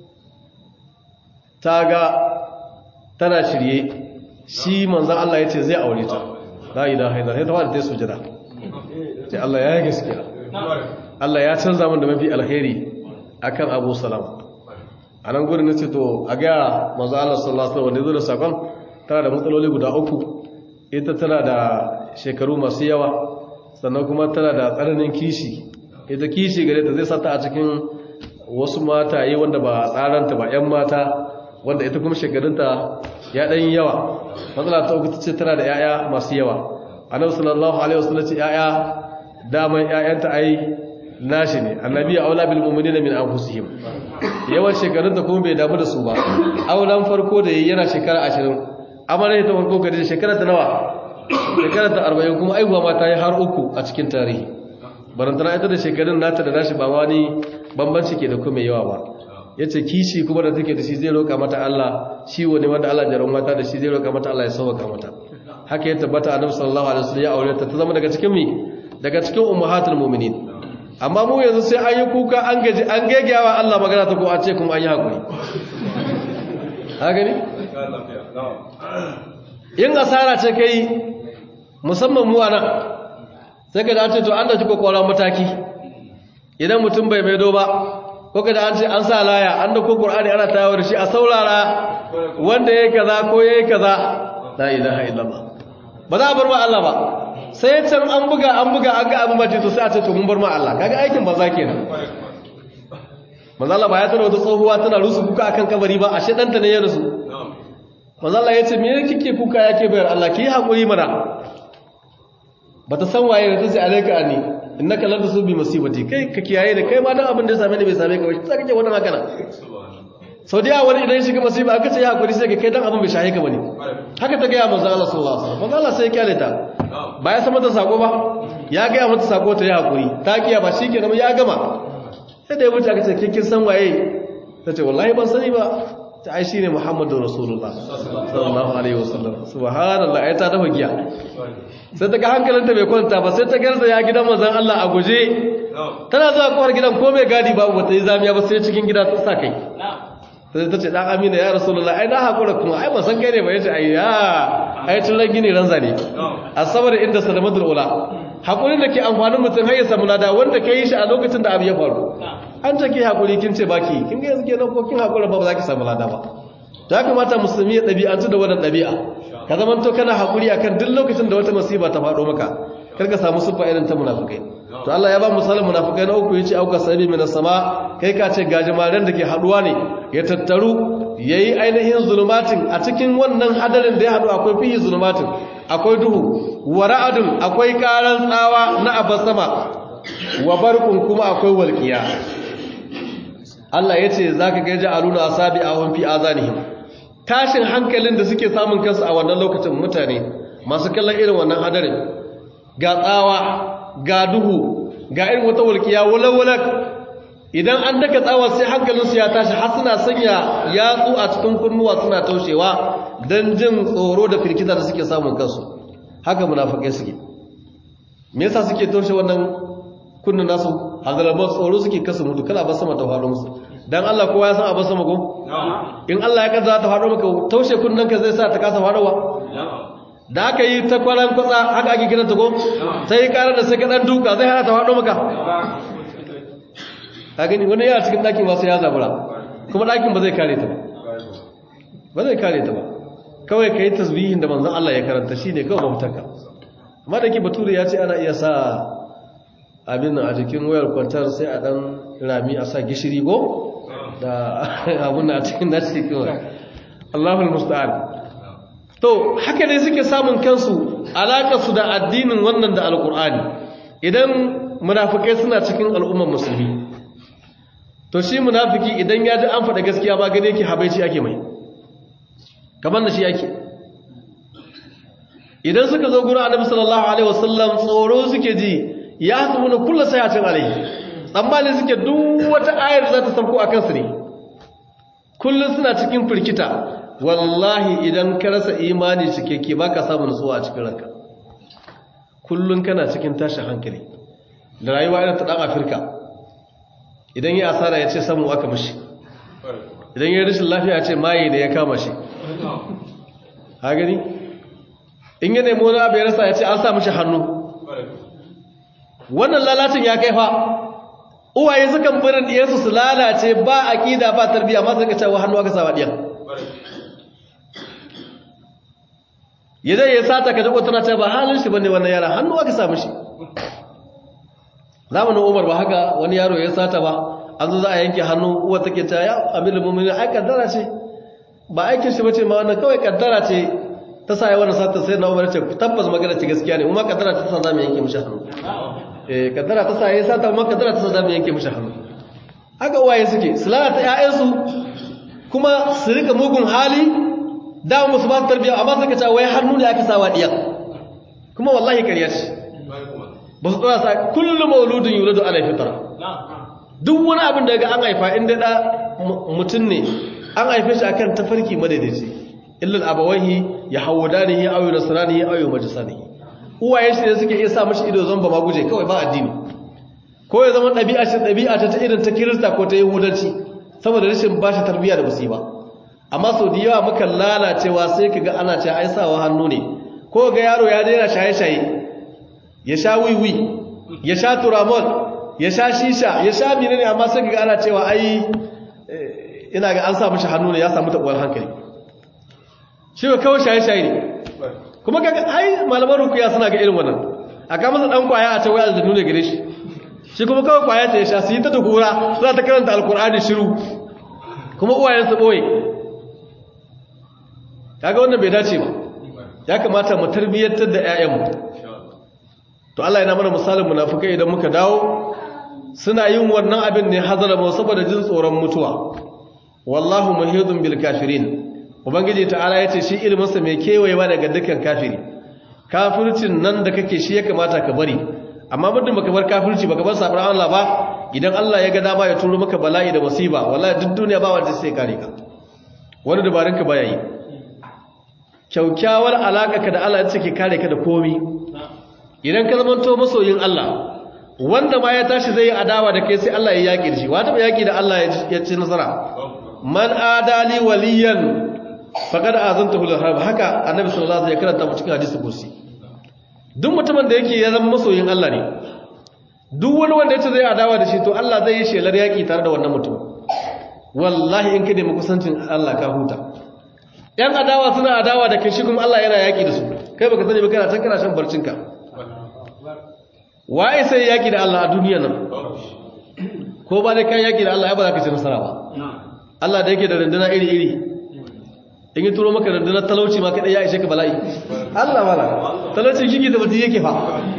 ta ga tana shirye shi manzan Allah ya ce zai aure ta la ilaha illa sai ta fara ta sujada ce Allah ya yi gaskiya Allah ya canza min da mafi alheri akan Abu Salam a nan gurin nace to a ga manzan Allah sallallahu alaihi wasallam wanda zo da sakon tana da matsaloli guda uku ita tana da shekaru masu yawa sannan kuma tana da tsananin kishi ita kishi gare ta zai sata a cikin wasu mata yi wanda ba tsaranta ba 'yan mata wanda ita kuma shekarunta ya ɗan yawa matsala ta uku ta ce tana da 'ya'ya masu yawa annabi sallallahu alaihi wasallam ce 'ya'ya daman 'ya'yanta ai nashi ne annabi aula bil mu'minina min anfusihim yawan shekarunta kuma bai damu da su ba aulan farko da yayi yana shekara 20 amma ne ta farko gare shekara ta nawa shekarar ta arba'in kuma aihuwa ma ta yi har uku a cikin tarihi barantana ita da shekarun nata da nashi ba wani bambanci ke da kuma yawa ba ya ce kishi kuma da take da shi zai roƙa mata Allah shi wani wanda Allah jaron mata da shi zai roƙa mata Allah ya sauwaka mata haka ya tabbata annabi sallallahu alaihi wasallam ya aure ta ta zama daga cikin mi daga cikin ummahatul mu'minin amma mu yanzu sai an yi kuka an gaji an gegewa Allah magana ta ko a ce kuma an yi hakuri ha gani yin asara ce kai musamman mu anan sai ka da an ce to an da jiko kwaron mataki idan mutum bai maido ba ko ka da an ce an sa laya an da ko qur'ani ana tayawa da shi a saurara wanda yayi kaza ko yayi kaza la ilaha illallah ba za a bar ma Allah ba sai can an buga an buga an ga abin bace to sai a ce to mun bar ma Allah kaga aikin banza kenan manzo Allah ba ya tana wata tsohuwa tana rusu kuka akan kabari ba ashe danta ne ya rusu manzo Allah ya ce me kike kuka yake bayar Allah ki hakuri mana bata san waye da tace alayka ani innaka lan tusubi musibati kai ka kiyaye da kai ma dan abin da ya same ni bai same ka ba sai kake wannan haka na sau da wani idan shiga masifa aka ce ya hakuri sai ka kai dan abin bai shahe ka bane haka ta ga manzo Allah sallallahu alaihi wasallam manzo Allah sai ya kyale ta ba ya san mata sako ba ya ga mata sako ta ya hakuri ta kiya ba shikenan ya gama sai da ya wuce aka ce kin san waye tace wallahi ban sani ba ta ai shine Muhammadu Rasulullah sallallahu alaihi wasallam subhanallah ai ta dafa giya sai ta ga hankalinta bai kwanta ba sai ta garza ya gidan manzon Allah a guje tana zuwa kofar gidan ko mai gadi babu bata yi zamiya ba sai cikin gida ta sa kai sai ta ce dan Amina ya Rasulullah ai na hakura kuma ai ban san kai ne ba yace ai ya ai tun ran gini ran zane asabar inda salamatul ula hakurin da ke amfanin mutum har ya samu lada wanda kai shi a lokacin da abu ya faru an take hakuri kin ce baki kin ga yanzu kenan ko kin hakura ba za ki samu lada ba ya kamata musulmi ya ɗabi'antu da wannan ɗabi'a ka zaman to kana hakuri akan duk lokacin da wata masiba ta faɗo maka kar ka samu sufa irin ta munafikai to Allah ya ba misalin munafikai na uku yace auka sabi min sama kai ka ce gajimaren da ke haduwa ne ya tattaru yayi ainihin zulumatin a cikin wannan hadarin da ya hadu akwai fihi zulumatin akwai duhu wa ra'adun akwai karan tsawa na abasama wa barqun kuma akwai walqiya Allah yace zaka ga ja'aluna asabi ahum fi azanihim tashin hankalin da suke samun kansu a wannan lokacin mutane masu kallon irin wannan hadarin ga tsawa ga duhu ga irin wata walƙiya walawalak idan an daka tsawa sai hankalinsu ya tashi har suna sanya yatsu a cikin kunnuwa suna taushewa don jin tsoro da firkita da suke samun kansu haka munafukai suke me yasa suke taushe wannan kunnin nasu hazalabar tsoro suke kasu mutu kala ba sama ta faɗo musu dan Allah kowa ya san abin sama ko in Allah ya kaza ta faɗo maka taushe kunnen ka zai sa ta kasa faɗowa da aka yi ta kwaran kwatsa haka ake kiranta ko sai yi karar da sai ka ɗan duka zai hana ta faɗo maka ka gani wani yana cikin ɗaki masu ya zabura kuma ɗakin ba zai kare ta ba ba zai kare ta ba kawai ka yi tasbihin da manzan Allah ya karanta shi ne kawai mafitarka amma da ke bature ya ce ana iya sa abin a jikin wayar kwantar sai a ɗan rami a sa gishiri go da abin a cikin nashi kawai Allahul musta'an to haka ne suke samun kansu alaƙarsu da addinin wannan da alƙur'ani idan munafikai suna cikin al'ummar musulmi to shi munafiki idan ya ji an faɗa gaskiya ba gane yake habaici ake mai kamar da shi ake idan suka zo gurin annabi sallallahu alaihi wasallam tsoro suke ji ya hasu na kulla sayatin alaihi tsammani suke duk wata ayar za ta sauko a kansu ne kullum suna cikin firkita wallahi idan ka rasa imani cikakke ba ka samun nutsuwa a cikin ranka kullum kana cikin tashin hankali da rayuwa irin ta ɗan afirka idan ya asara ya ce samu aka mashi idan ya rashin lafiya ce maye da ya kama shi ha gani in ya nemi wani abu ya rasa ya ce an sa mashi hannu wannan lalacin ya kai fa uwaye sukan birin ɗiyarsu su lalace ba aƙida ba tarbiyya ma suka cewa hannu aka sawa ɗiyan ya zai ya sata ka jiko tana ce ba halin shi bane wannan yara hannu aka samu shi zamanin umar ba haka wani yaro ya sata ba an zo za a yanke hannu uwa take ta ya amirin mummuni ai kaddara ce ba aikin shi bace ma wannan kawai kaddara ce ta sa ya wannan sata sai na umar ce tabbas magana ce gaskiya ne kuma kaddara ta sa za mu yanke mishi hannu eh kaddara ta sa ya sata kuma kaddara ta sa za mu yanke mishi hannu haka uwaye suke su lalata ƴaƴansu kuma su rika mugun hali da musu ba tarbiya amma suka ce wai hannu ne aka sawa diyan kuma wallahi ƙarya ce ba su tsara sa kullum mauludin yuladu ala fitra duk wani abin da ga an haifa inda da mutum ne an haife shi akan tafarki madaidaici illal abawahi ya hawdanihi aw yunasranihi aw yumajisanihi uwaye shi ne suke iya sa mashi ido zan ba ma guje kawai ba addini ko ya zama ɗabi'a ce ɗabi'a ta ta irin ta kirista ko ta yahudanci saboda rashin bashi tarbiyya da musiba amma sau da yawa muka lalacewa sai ka ga ana ce ai sawa hannu ne ko ga yaro ya daina shaye-shaye ya sha wiwi ya sha turamol ya sha shisha ya sha mine ne amma sai ga ana cewa ai ina ga an sa mishi hannu ne ya samu tabuwar hankali shi ga kawai shaye-shaye ne kuma kaga ai malaman rukuya suna ga irin wannan a kama sa dan kwaya a ce wai aljannu ne gare shi shi kuma kawai kwaya ta ya sha su yi ta dukura suna ta karanta alkur'ani shiru kuma uwayen su boye kaga wannan bai dace ba ya kamata mu tarbiyyantar da 'ya'yanmu to Allah yana mana misalin munafikai idan muka dawo suna yin wannan abin ne hazara mu saboda jin tsoron mutuwa wallahu muhidun bil kafirin ubangiji ta'ala yace shi ilmin sa mai kewayewa daga dukkan kafiri kafircin nan da kake shi ya kamata ka bari amma muddin baka bar kafirci baka bar sabon Allah ba idan Allah ya ga dama ya turo maka bala'i da musiba wallahi duk duniya ba wanda sai kare ka wani dabarun ka baya yi kyaukyawar alaka ka da Allah ya ce ke kare ka da komi idan ka zamanto masoyin Allah wanda ma ya tashi zai yi adawa da kai sai Allah ya yaƙi da shi wata ba yaƙi da Allah ya ci nasara man adali waliyan faqad azantahu lil harb haka annabi sallallahu alaihi wasallam ya karanta mu cikin hadisi kursi duk mutumin da yake ya zama masoyin Allah ne duk wani wanda yace zai adawa da shi to Allah zai yi shelar yaƙi tare da wannan mutum wallahi in ka nemi kusancin Allah ka huta yan adawa suna adawa da kai shi kuma Allah yana yaƙi da su kai baka sani ba kana can kana shan barcinka waye sai yaki da Allah a duniya nan ko ba dai kan yaki da Allah ya ba za ka ci nasara ba Allah da yake da runduna iri-iri in yi turo maka rundunar talauci ma kaɗai ya ishe ka bala'i Allah mala talauci shi da mutum yake fa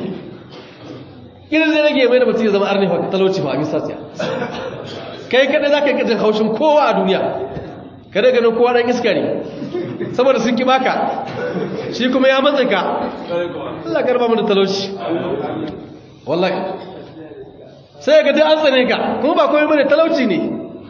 irin zai rage mai da mutum ya zama arni fa talauci fa a bisa tsiya kai kaɗai za ka yi ƙasar haushin kowa a duniya kada ganin kowa ɗan iska ne saboda sun ki baka shi kuma ya matsa ka Allah karba mu da talauci wallahi sai ga dai an tsane ka kuma ba komai bane talauci ne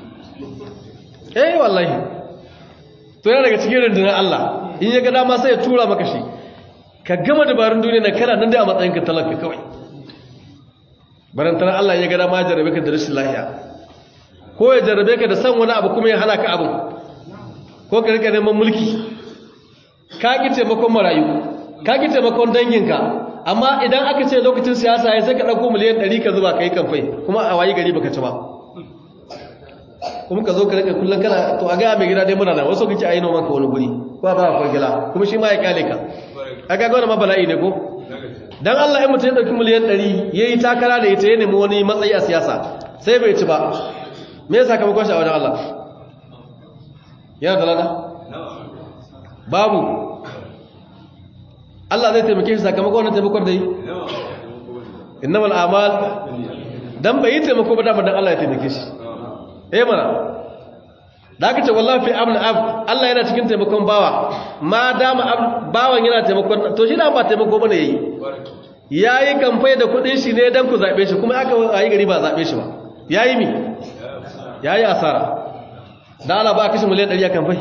eh wallahi to yana daga cikin rundunar Allah in ya ga dama sai ya tura maka shi ka gama dabarun duniya na kana nan dai a matsayin ka talaka kawai barantar Allah ya ga dama ya jarabe ka da rashin lafiya ko ya jarabe ka da san wani abu kuma ya hana ka abin ko ka rika neman mulki ka ki taimakon marayu ka ki taimakon danginka amma idan aka ce lokacin siyasa ya sai ka ɗauko miliyan ɗari ka zuba ka yi kamfai kuma a wayi gari baka ci ba kuma ka zo ka rika kullum kana to a ga mai gida dai muna nan wasu kake ayi noman ka wani guri ko ba akwai gila kuma shi ma ya kyale ka a ga wannan ma bala'i ne ko dan Allah in mutum ya dauki miliyan 100 yayi takara da ita ya nemi wani matsayi a siyasa sai bai ci ba me yasa sakamakon shi a wajen Allah yana da lada babu Allah zai taimake shi sakamakon wannan taimakon da yi innamal a'mal dan bai yi taimako ba dama dan Allah ya taimake shi eh mana da aka ce wallahi fi amna ab Allah yana cikin taimakon bawa ma dama bawan yana taimakon to shi da ba taimako bane yayi yayi kamfai da kudin shi ne dan ku zabe shi kuma aka ayi gari ba zabe shi ba yayi mi yayi asara da Allah ba kashi miliyan 100 a kamfai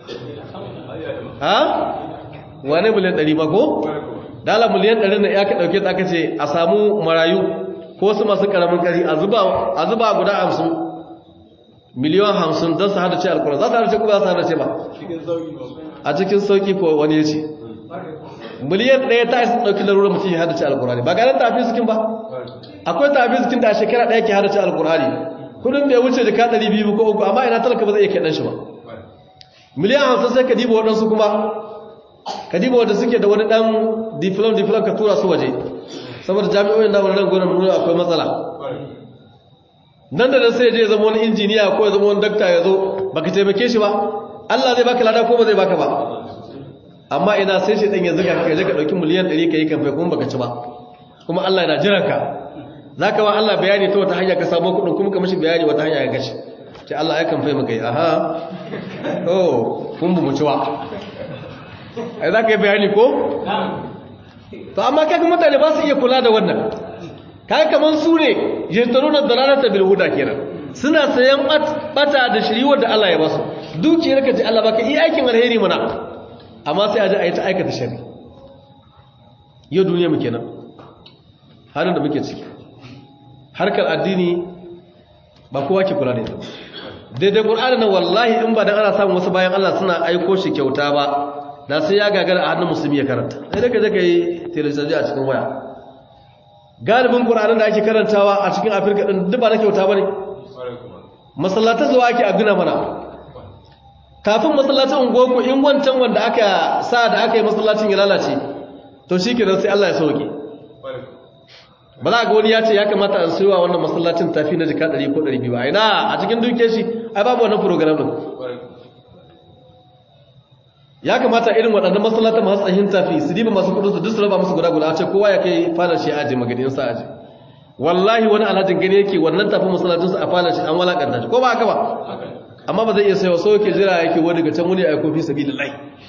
ha wane miliyan 100 ba ko dala miliyan 100 ne ya ka dauke ta aka ce a samu marayu ko su masu karamin kari a zuba a zuba guda 50 miliyan 50 don su hada ce alkur'ani za su hada ce ko ba su hada ce ba a cikin sauki ko wani ya ce miliyan ɗaya ta isa ɗauki larurar mutum ya hada ce alkur'ani ba ganin tafi sukin ba akwai tafi sukin da a shekara ɗaya ke hada ce alkur'ani kudin bai wuce da ka ɗari biyu ko uku amma ina talaka ba zai iya kai ɗan shi ba miliyan hamsin sai ka diba waɗansu kuma ka diba wadda suke da wani ɗan difilon difilon ka tura su waje saboda jami'o'in da wani gwanon nuna akwai matsala nan da nan sai je zama wani injiniya ko ya zama wani dakta ya zo baka taimake shi ba Allah zai baka lada ko ba zai baka ba amma ina sai shi ɗan yanzu ka kai ka ɗauki miliyan ɗari ka yi kamfai kuma baka ci ba kuma Allah yana jiran ka za ka wa Allah bayani ta wata hanya ka samu kuɗin kuma ka mashi bayani wata hanya ya gashi ce Allah ya kamfai maka yi aha oh kun bu mu ci ba ai za ka yi bayani ko? to amma kaga mutane ba su iya kula da wannan kaga kamar su ne jirtaru na dalalata bilhuda kenan suna sayan bata da shiriwar da Allah ya basu dukiyar ka ji Allah baka iya aikin alheri mana amma sai a ji a yi ta aikata shari yau duniya mu kenan halin da muke ciki harkar addini ba kowa ke kula da ita daidai ƙur'ani na wallahi in ba dan ana samun wasu bayan Allah suna aiko shi kyauta ba da sai ya gagara a hannun musulmi ya karanta sai da ka je ka yi telesaji a cikin waya galibin ƙur'anin da ake karantawa a cikin afirka ɗin duk ba na kyauta ba ne masallatan zuwa ake a gina mana kafin masallacin ungoku in wancan wanda aka sa da aka yi masallacin ya lalace to shi kenan sai Allah ya sauke ba za ga wani ya ce ya kamata a siyowa wannan masallacin tafi na jika 100 ko 200 ba ina a cikin duke shi ai babu wannan program din ya kamata irin waɗannan masallatan masu tsahin tafi su diba masu kudin su duk su raba musu guda guda a ce kowa ya kai fadar shi aje magadin sa aje wallahi wani alhajin gani yake wannan tafi masallacin su a fadar shi an walakanta shi ko ba haka ba amma ba zai iya sayo so yake jira yake wani daga can wani ya aiko fi sabilillah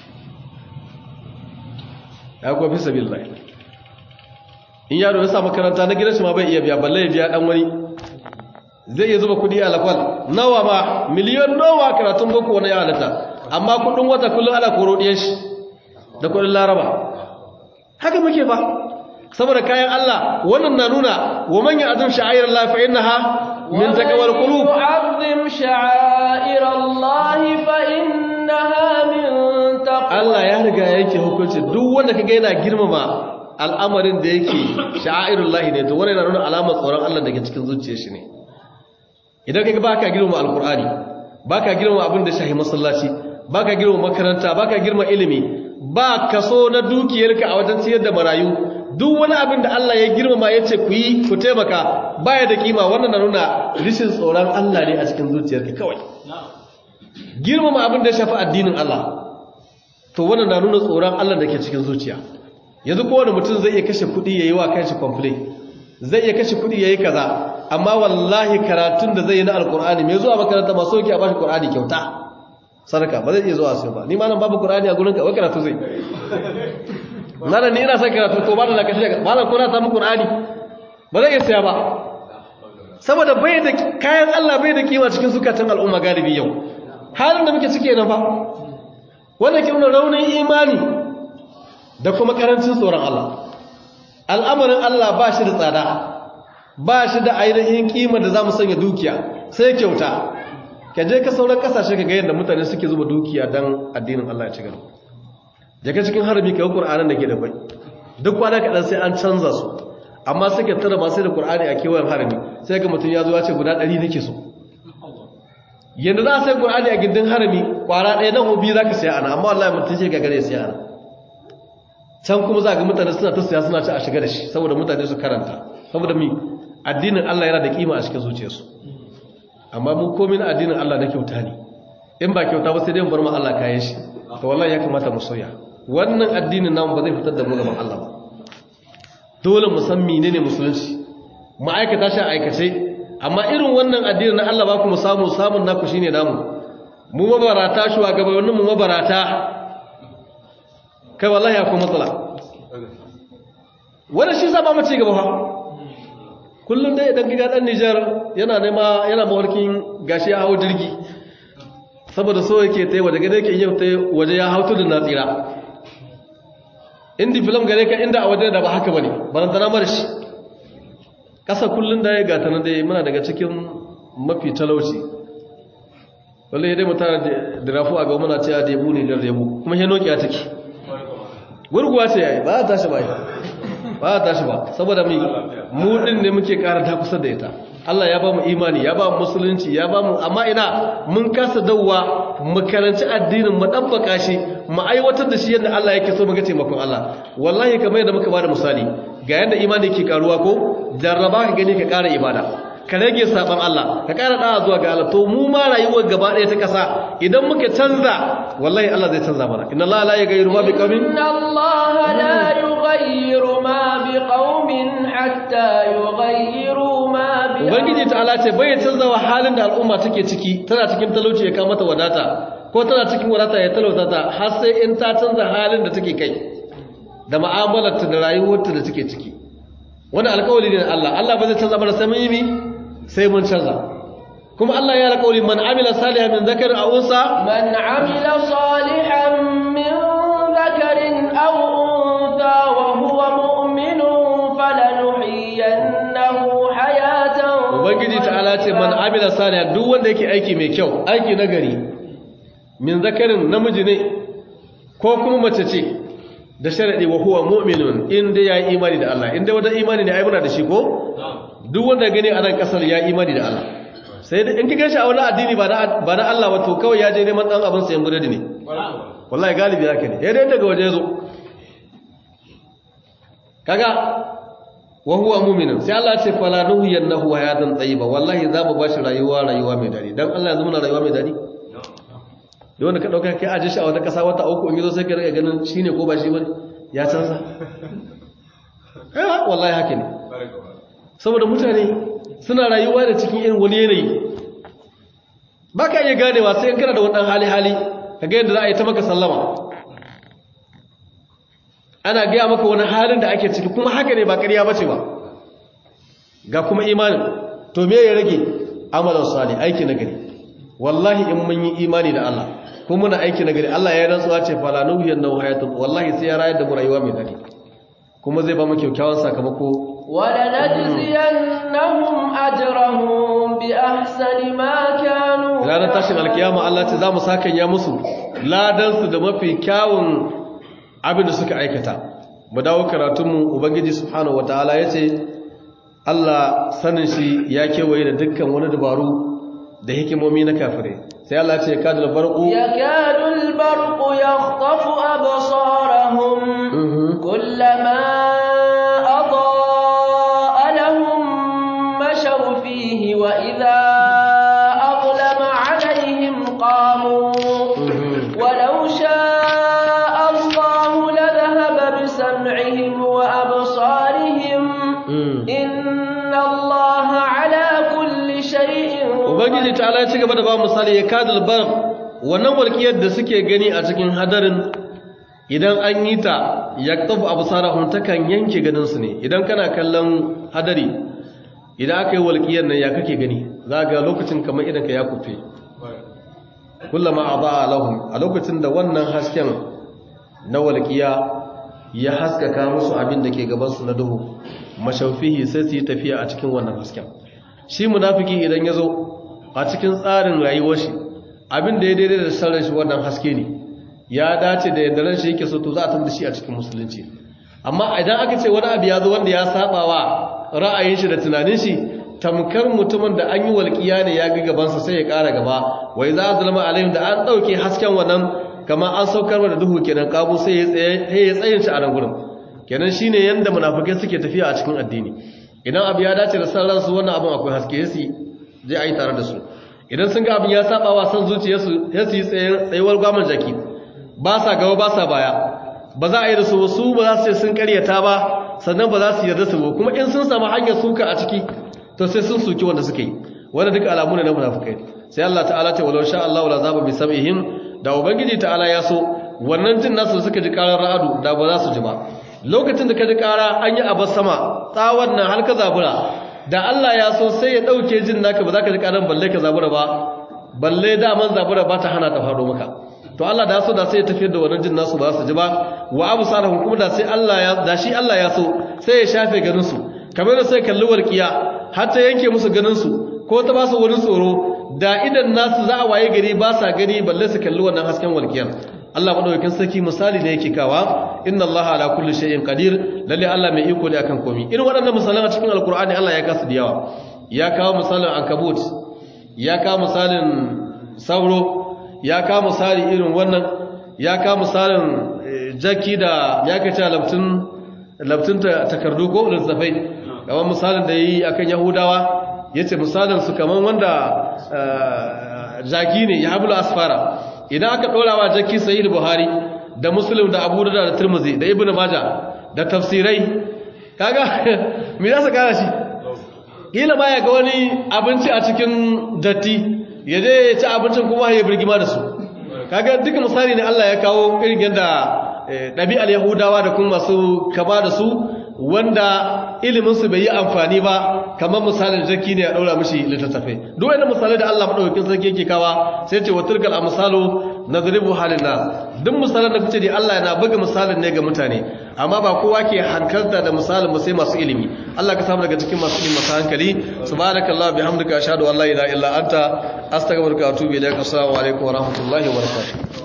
ya aiko fi sabilillah in yaro ya sa makaranta na gidan shi ma bai iya biya balle ya biya dan wani zai iya zuba kudi a lafal nawa ma miliyon nawa karatun boko wani ya halatta amma kudin wata kullum ana koro diyan shi da kudin laraba haka muke ba saboda kayan Allah wannan na nuna wa man ya'zim sha'air Allah fa innaha min taqwal qulub yu'azzim sha'air Allah fa innaha min taqwal Allah ya riga yake hukunci duk wanda kaga yana girmama al'amarin da yake sha'airullahi ne to wannan yana nuna alamar tsoron Allah daga cikin zuciyar shi ne idan kaga baka girmama alqur'ani baka girmama abin da shahi masallaci baka girmama makaranta baka girmama ilimi ba kaso na dukiyarka a wajen ciyar da marayu duk wani abin da Allah ya girmama ya ce ku yi ku taimaka baya da kima wannan na nuna rishin tsoron Allah ne a cikin zuciyarka kawai girmama abin da ya shafi addinin Allah to wannan na nuna tsoron Allah da ke cikin zuciya yanzu kowane mutum zai iya kashe kuɗi ya yi wa kanshi complain zai iya kashe kuɗi ya yi kaza amma wallahi karatun da zai yi na alkur'ani mai zuwa makaranta masu yake a bashi kur'ani kyauta sadaka ba zai iya zuwa sai ba ni ma nan babu kur'ani a gurin ka wai karatu zai na da ni ina son karatu ko ba da na kashe ba na kuna samu kur'ani ba zai iya siya ba saboda bai da kayan Allah bai da kima cikin zukatan al'umma galibi yau halin da muke cike na fa wanda ke nuna raunin imani da kuma karancin tsoron Allah al'amarin Allah ba shi da tsada ba shi da ainihin kima da za mu sanya dukiya sai kyauta ka je ka sauran kasashe ka ga yadda mutane suke zuba dukiya don addinin Allah ya ci gaba daga cikin harami ka yi ƙur'anin da ke da bai duk kwana kaɗan sai an canza su amma suke tara masu da ƙur'ani a kewayen harami sai ga mutum ya zo ya ce guda ɗari nake so yanda za a sai qur'ani a gindin harami kwara ɗaya na hobi zaka saya ana amma wallahi mutum ce gagare saya ana can kuma za ga mutane suna ta siya suna ci a shiga da shi saboda mutane su karanta saboda mi addinin Allah yana da kima a cikin zuciyarsu amma mun komai na addinin Allah na kyauta ne in ba kyauta ba sai dai mu bar mu Allah kayan shi to wallahi ya kamata mu soya wannan addinin namu ba zai fitar da mu gaban Allah ba dole mu san menene musulunci mu aikata shi a aikace amma irin wannan addinin na Allah ba ku mu samu samun naku shine namu mu mabarata shugabannin mu mabarata kai wallahi akwai matsala wanda shi sa ba mu ci gaba fa kullum dai idan gida dan Nijar yana nema yana mawarkin gashi ya hawo jirgi saboda so yake tai waje gare yake yau tai waje ya hautu da natsira indi film gare ka inda a waje da ba haka bane barantana mara shi kasa kullum da ya gata na dai muna daga cikin mafi talauci wallahi dai mutane da rafu a ga muna cewa da yabu ne da yabu kuma he nokiya take gurguwa ce yayi ba ta tashi ba ba ta tashi ba saboda mu mu din ne muke ƙara ta kusa da ita Allah ya ba mu imani ya ba mu musulunci ya ba mu amma ina mun kasa dawwa mu karanci addinin mu dabbaka shi mu aiwatar da shi yadda Allah yake so mu ga taimakon Allah wallahi kamar yadda muka bada misali ga yadda imani yake karuwa ko jarraba ka gani ka ƙara ibada ka rage saban Allah ka ƙara da'a zuwa ga Allah to mu ma rayuwar gaba ɗaya ta ƙasa idan muka canza wallahi Allah zai canza mana inna Allah la yughayyiru ma biqaumin inna Allah la yughayyiru ma biqaumin hatta yughayyiru ma bi ubangiji ta'ala ce bai canza wa halin da al'umma take ciki tana cikin talauci ya kama mata wadata ko tana cikin wadata ya talauta ta har sai in ta canza halin da take kai da mu'amalarta da rayuwarta da take ciki wani alƙawari ne Allah Allah ba zai canza mana sai mun yi mi sai mun canza kuma Allah ya alƙawari man amila salihan min zakar aw unsa man amila salihan min dhakarin aw untha wa huwa mu'minun falanuhyiyannahu hayatan ubangiji ta'ala ce man amila salihan duk wanda yake aiki mai kyau aiki nagari min zakarin namiji ne ko kuma mace ce da sharadi wa huwa mu'minun inda ya yi imani da Allah inda wanda imani ne ai muna da shi ko duk wanda gani a nan kasar ya imani da Allah sai da in kika shi a wani addini ba na ba na Allah wato kawai ya je neman dan abin sayan burodi ne wallahi galibi haka ne dai daga waje zo kaga wa huwa mu'minun sai Allah ya ce fala nuhyiyannahu hayatan tayyiba wallahi za mu bashi rayuwa rayuwa mai dadi dan Allah ya zama rayuwa mai dadi da wanda ka dauka kai aje shi a wata kasa wata uku in yazo sai ka riga ganin shine ko ba shi bane ya canza eh wallahi haka ne saboda mutane suna rayuwa da cikin irin wani yanayi baka iya ganewa sai in kana da wannan hali hali kaga yadda za a yi ta maka sallama ana gaya maka wani halin da ake ciki kuma haka ne ba ƙarya bace ba ga kuma imanin to me ya rage amalan salih aiki na gari wallahi in mun yi imani da Allah kuma muna aiki na gari Allah ya rantsuwa ce fala nuhiyan nahu hayatun wallahi sai ya rayar da mu rayuwa mai dadi kuma zai ba mu kyakkyawan sakamako ولنجزينهم أجرهم بأحسن ما كانوا ranar tashin alkiyama Allah ce za mu sakan ya musu ladansu da mafi kyawun abin da suka aikata mu dawo karatunmu ubangiji subhanahu wataala ya ce Allah sanin shi ya kewaye da dukkan wani dabaru da hikimomi na kafirai sai Allah ce kadul barqu yakadul barqu yakhtafu absarahum kullama adaa lahum mashaw fihi wa idha adlama alaihim qamu walau sha'a Allah ladhahaba bisam'ihim wa absarihim inna Allah ala kulli shay'in ubangiji ta ala ci gaba da ba misali ya kadal bar wannan walƙiyar da suke gani a cikin hadarin idan an yi ta ya tabu abu sarahun takan yanke ganinsu ne idan kana kallon hadari idan aka yi walƙiyar nan ya kake gani za ga lokacin kamar idan ka ya kufe kullama a ba a lahun a lokacin da wannan hasken na walƙiya ya haskaka musu abin da ke gabansu na duhu mashaufihi sai su yi tafiya a cikin wannan hasken shi munafiki idan ya zo a cikin tsarin rayuwar shi abin da ya daidai da sarrar shi wannan haske ne ya dace da yadda ran shi yake so to za a tabbata shi a cikin musulunci amma idan aka ce wani abu ya zo wanda ya saba wa ra'ayin shi da tunanin shi tamkar mutumin da an yi walƙiya ne ya ga gabansa sai ya ƙara gaba wai za a zalma alayhim da an ɗauke hasken wannan kamar an saukar da duhu kenan kabu sai ya tsayin shi a nan gurin kenan shine yanda munafikai suke tafiya a cikin addini idan abu ya dace da san ransu wannan abin akwai haske su zai ayi tare da su idan sun ga abin ya saba wa san zuciyarsu ya su yi tsayuwar gwamnan jaki ba sa gaba ba sa baya ba za a yi da su su ba za su ce sun karyata ba sannan ba za su yarda su ba kuma in sun samu hanyar suka a ciki to sai sun suki wanda suka yi wanda duka alamu ne na munafikai sai Allah ta'ala ce walau sha Allah la zaba bi sam'ihim da ubangiji ta'ala ya so wannan jin nasu suka ji karar ra'adu da ba za su ji ba lokacin da ka ji kara an yi abar sama tsawon nan har ka zabura da Allah ya so sai ya dauke jin naka ba za ka ji karan balle ka zabura ba balle daman zabura ba ta hana ta faɗo maka to Allah da so da sai ya tafiyar da wannan jin nasu ba su ji ba wa abu salahun kuma da sai Allah ya da shi Allah ya so sai ya shafe ganin su kamar da sai kalli warkiya har ta yanke musu ganin su ko ta ba su wani tsoro da idan nasu za a waye gari ba sa gani balle su kalli wannan hasken walkiyar Allah madaukakin sarki misali ne yake kawa inna Allah ala kulli shay'in qadir lalle Allah mai iko ne akan komai irin waɗannan misalan a cikin alkur'ani Allah ya kasu da yawa ya kawo misalin ankabut ya kawo misalin sauro ya kawo misali irin wannan ya kawo misalin jaki da ya kace labtun labtun takardu ko littafai kamar misalin da yayi akan yahudawa yace misalin su kaman wanda jaki ne ya hablu asfara idan aka dora wa jaki sahih buhari da muslim da abu da tirmidhi da ibnu majah da tafsirai kaga me za su kara shi kila ma ya ga wani abinci a cikin datti ya je ya ci abincin kuma ya birgima da su kaga duka misali ne Allah ya kawo irin yadda ɗabi'ar yahudawa da kuma masu kama da su wanda iliminsu bai yi amfani ba kamar misalin jaki ne a ɗaura mashi littattafai duk wani misalai da Allah maɗaukakin sarki yake kawa sai ce wa turkal a misalo na zuribu halin na duk misalin da kuce da Allah yana buga misalin ne ga mutane amma ba kowa ke hankalta da misalin ba sai masu ilimi Allah ka samu daga cikin masu ilimi masu hankali subhanakallah bihamdika ashhadu an la ilaha illa anta astaghfiruka wa atubu ilaik assalamu alaikum wa rahmatullahi wa barakatuh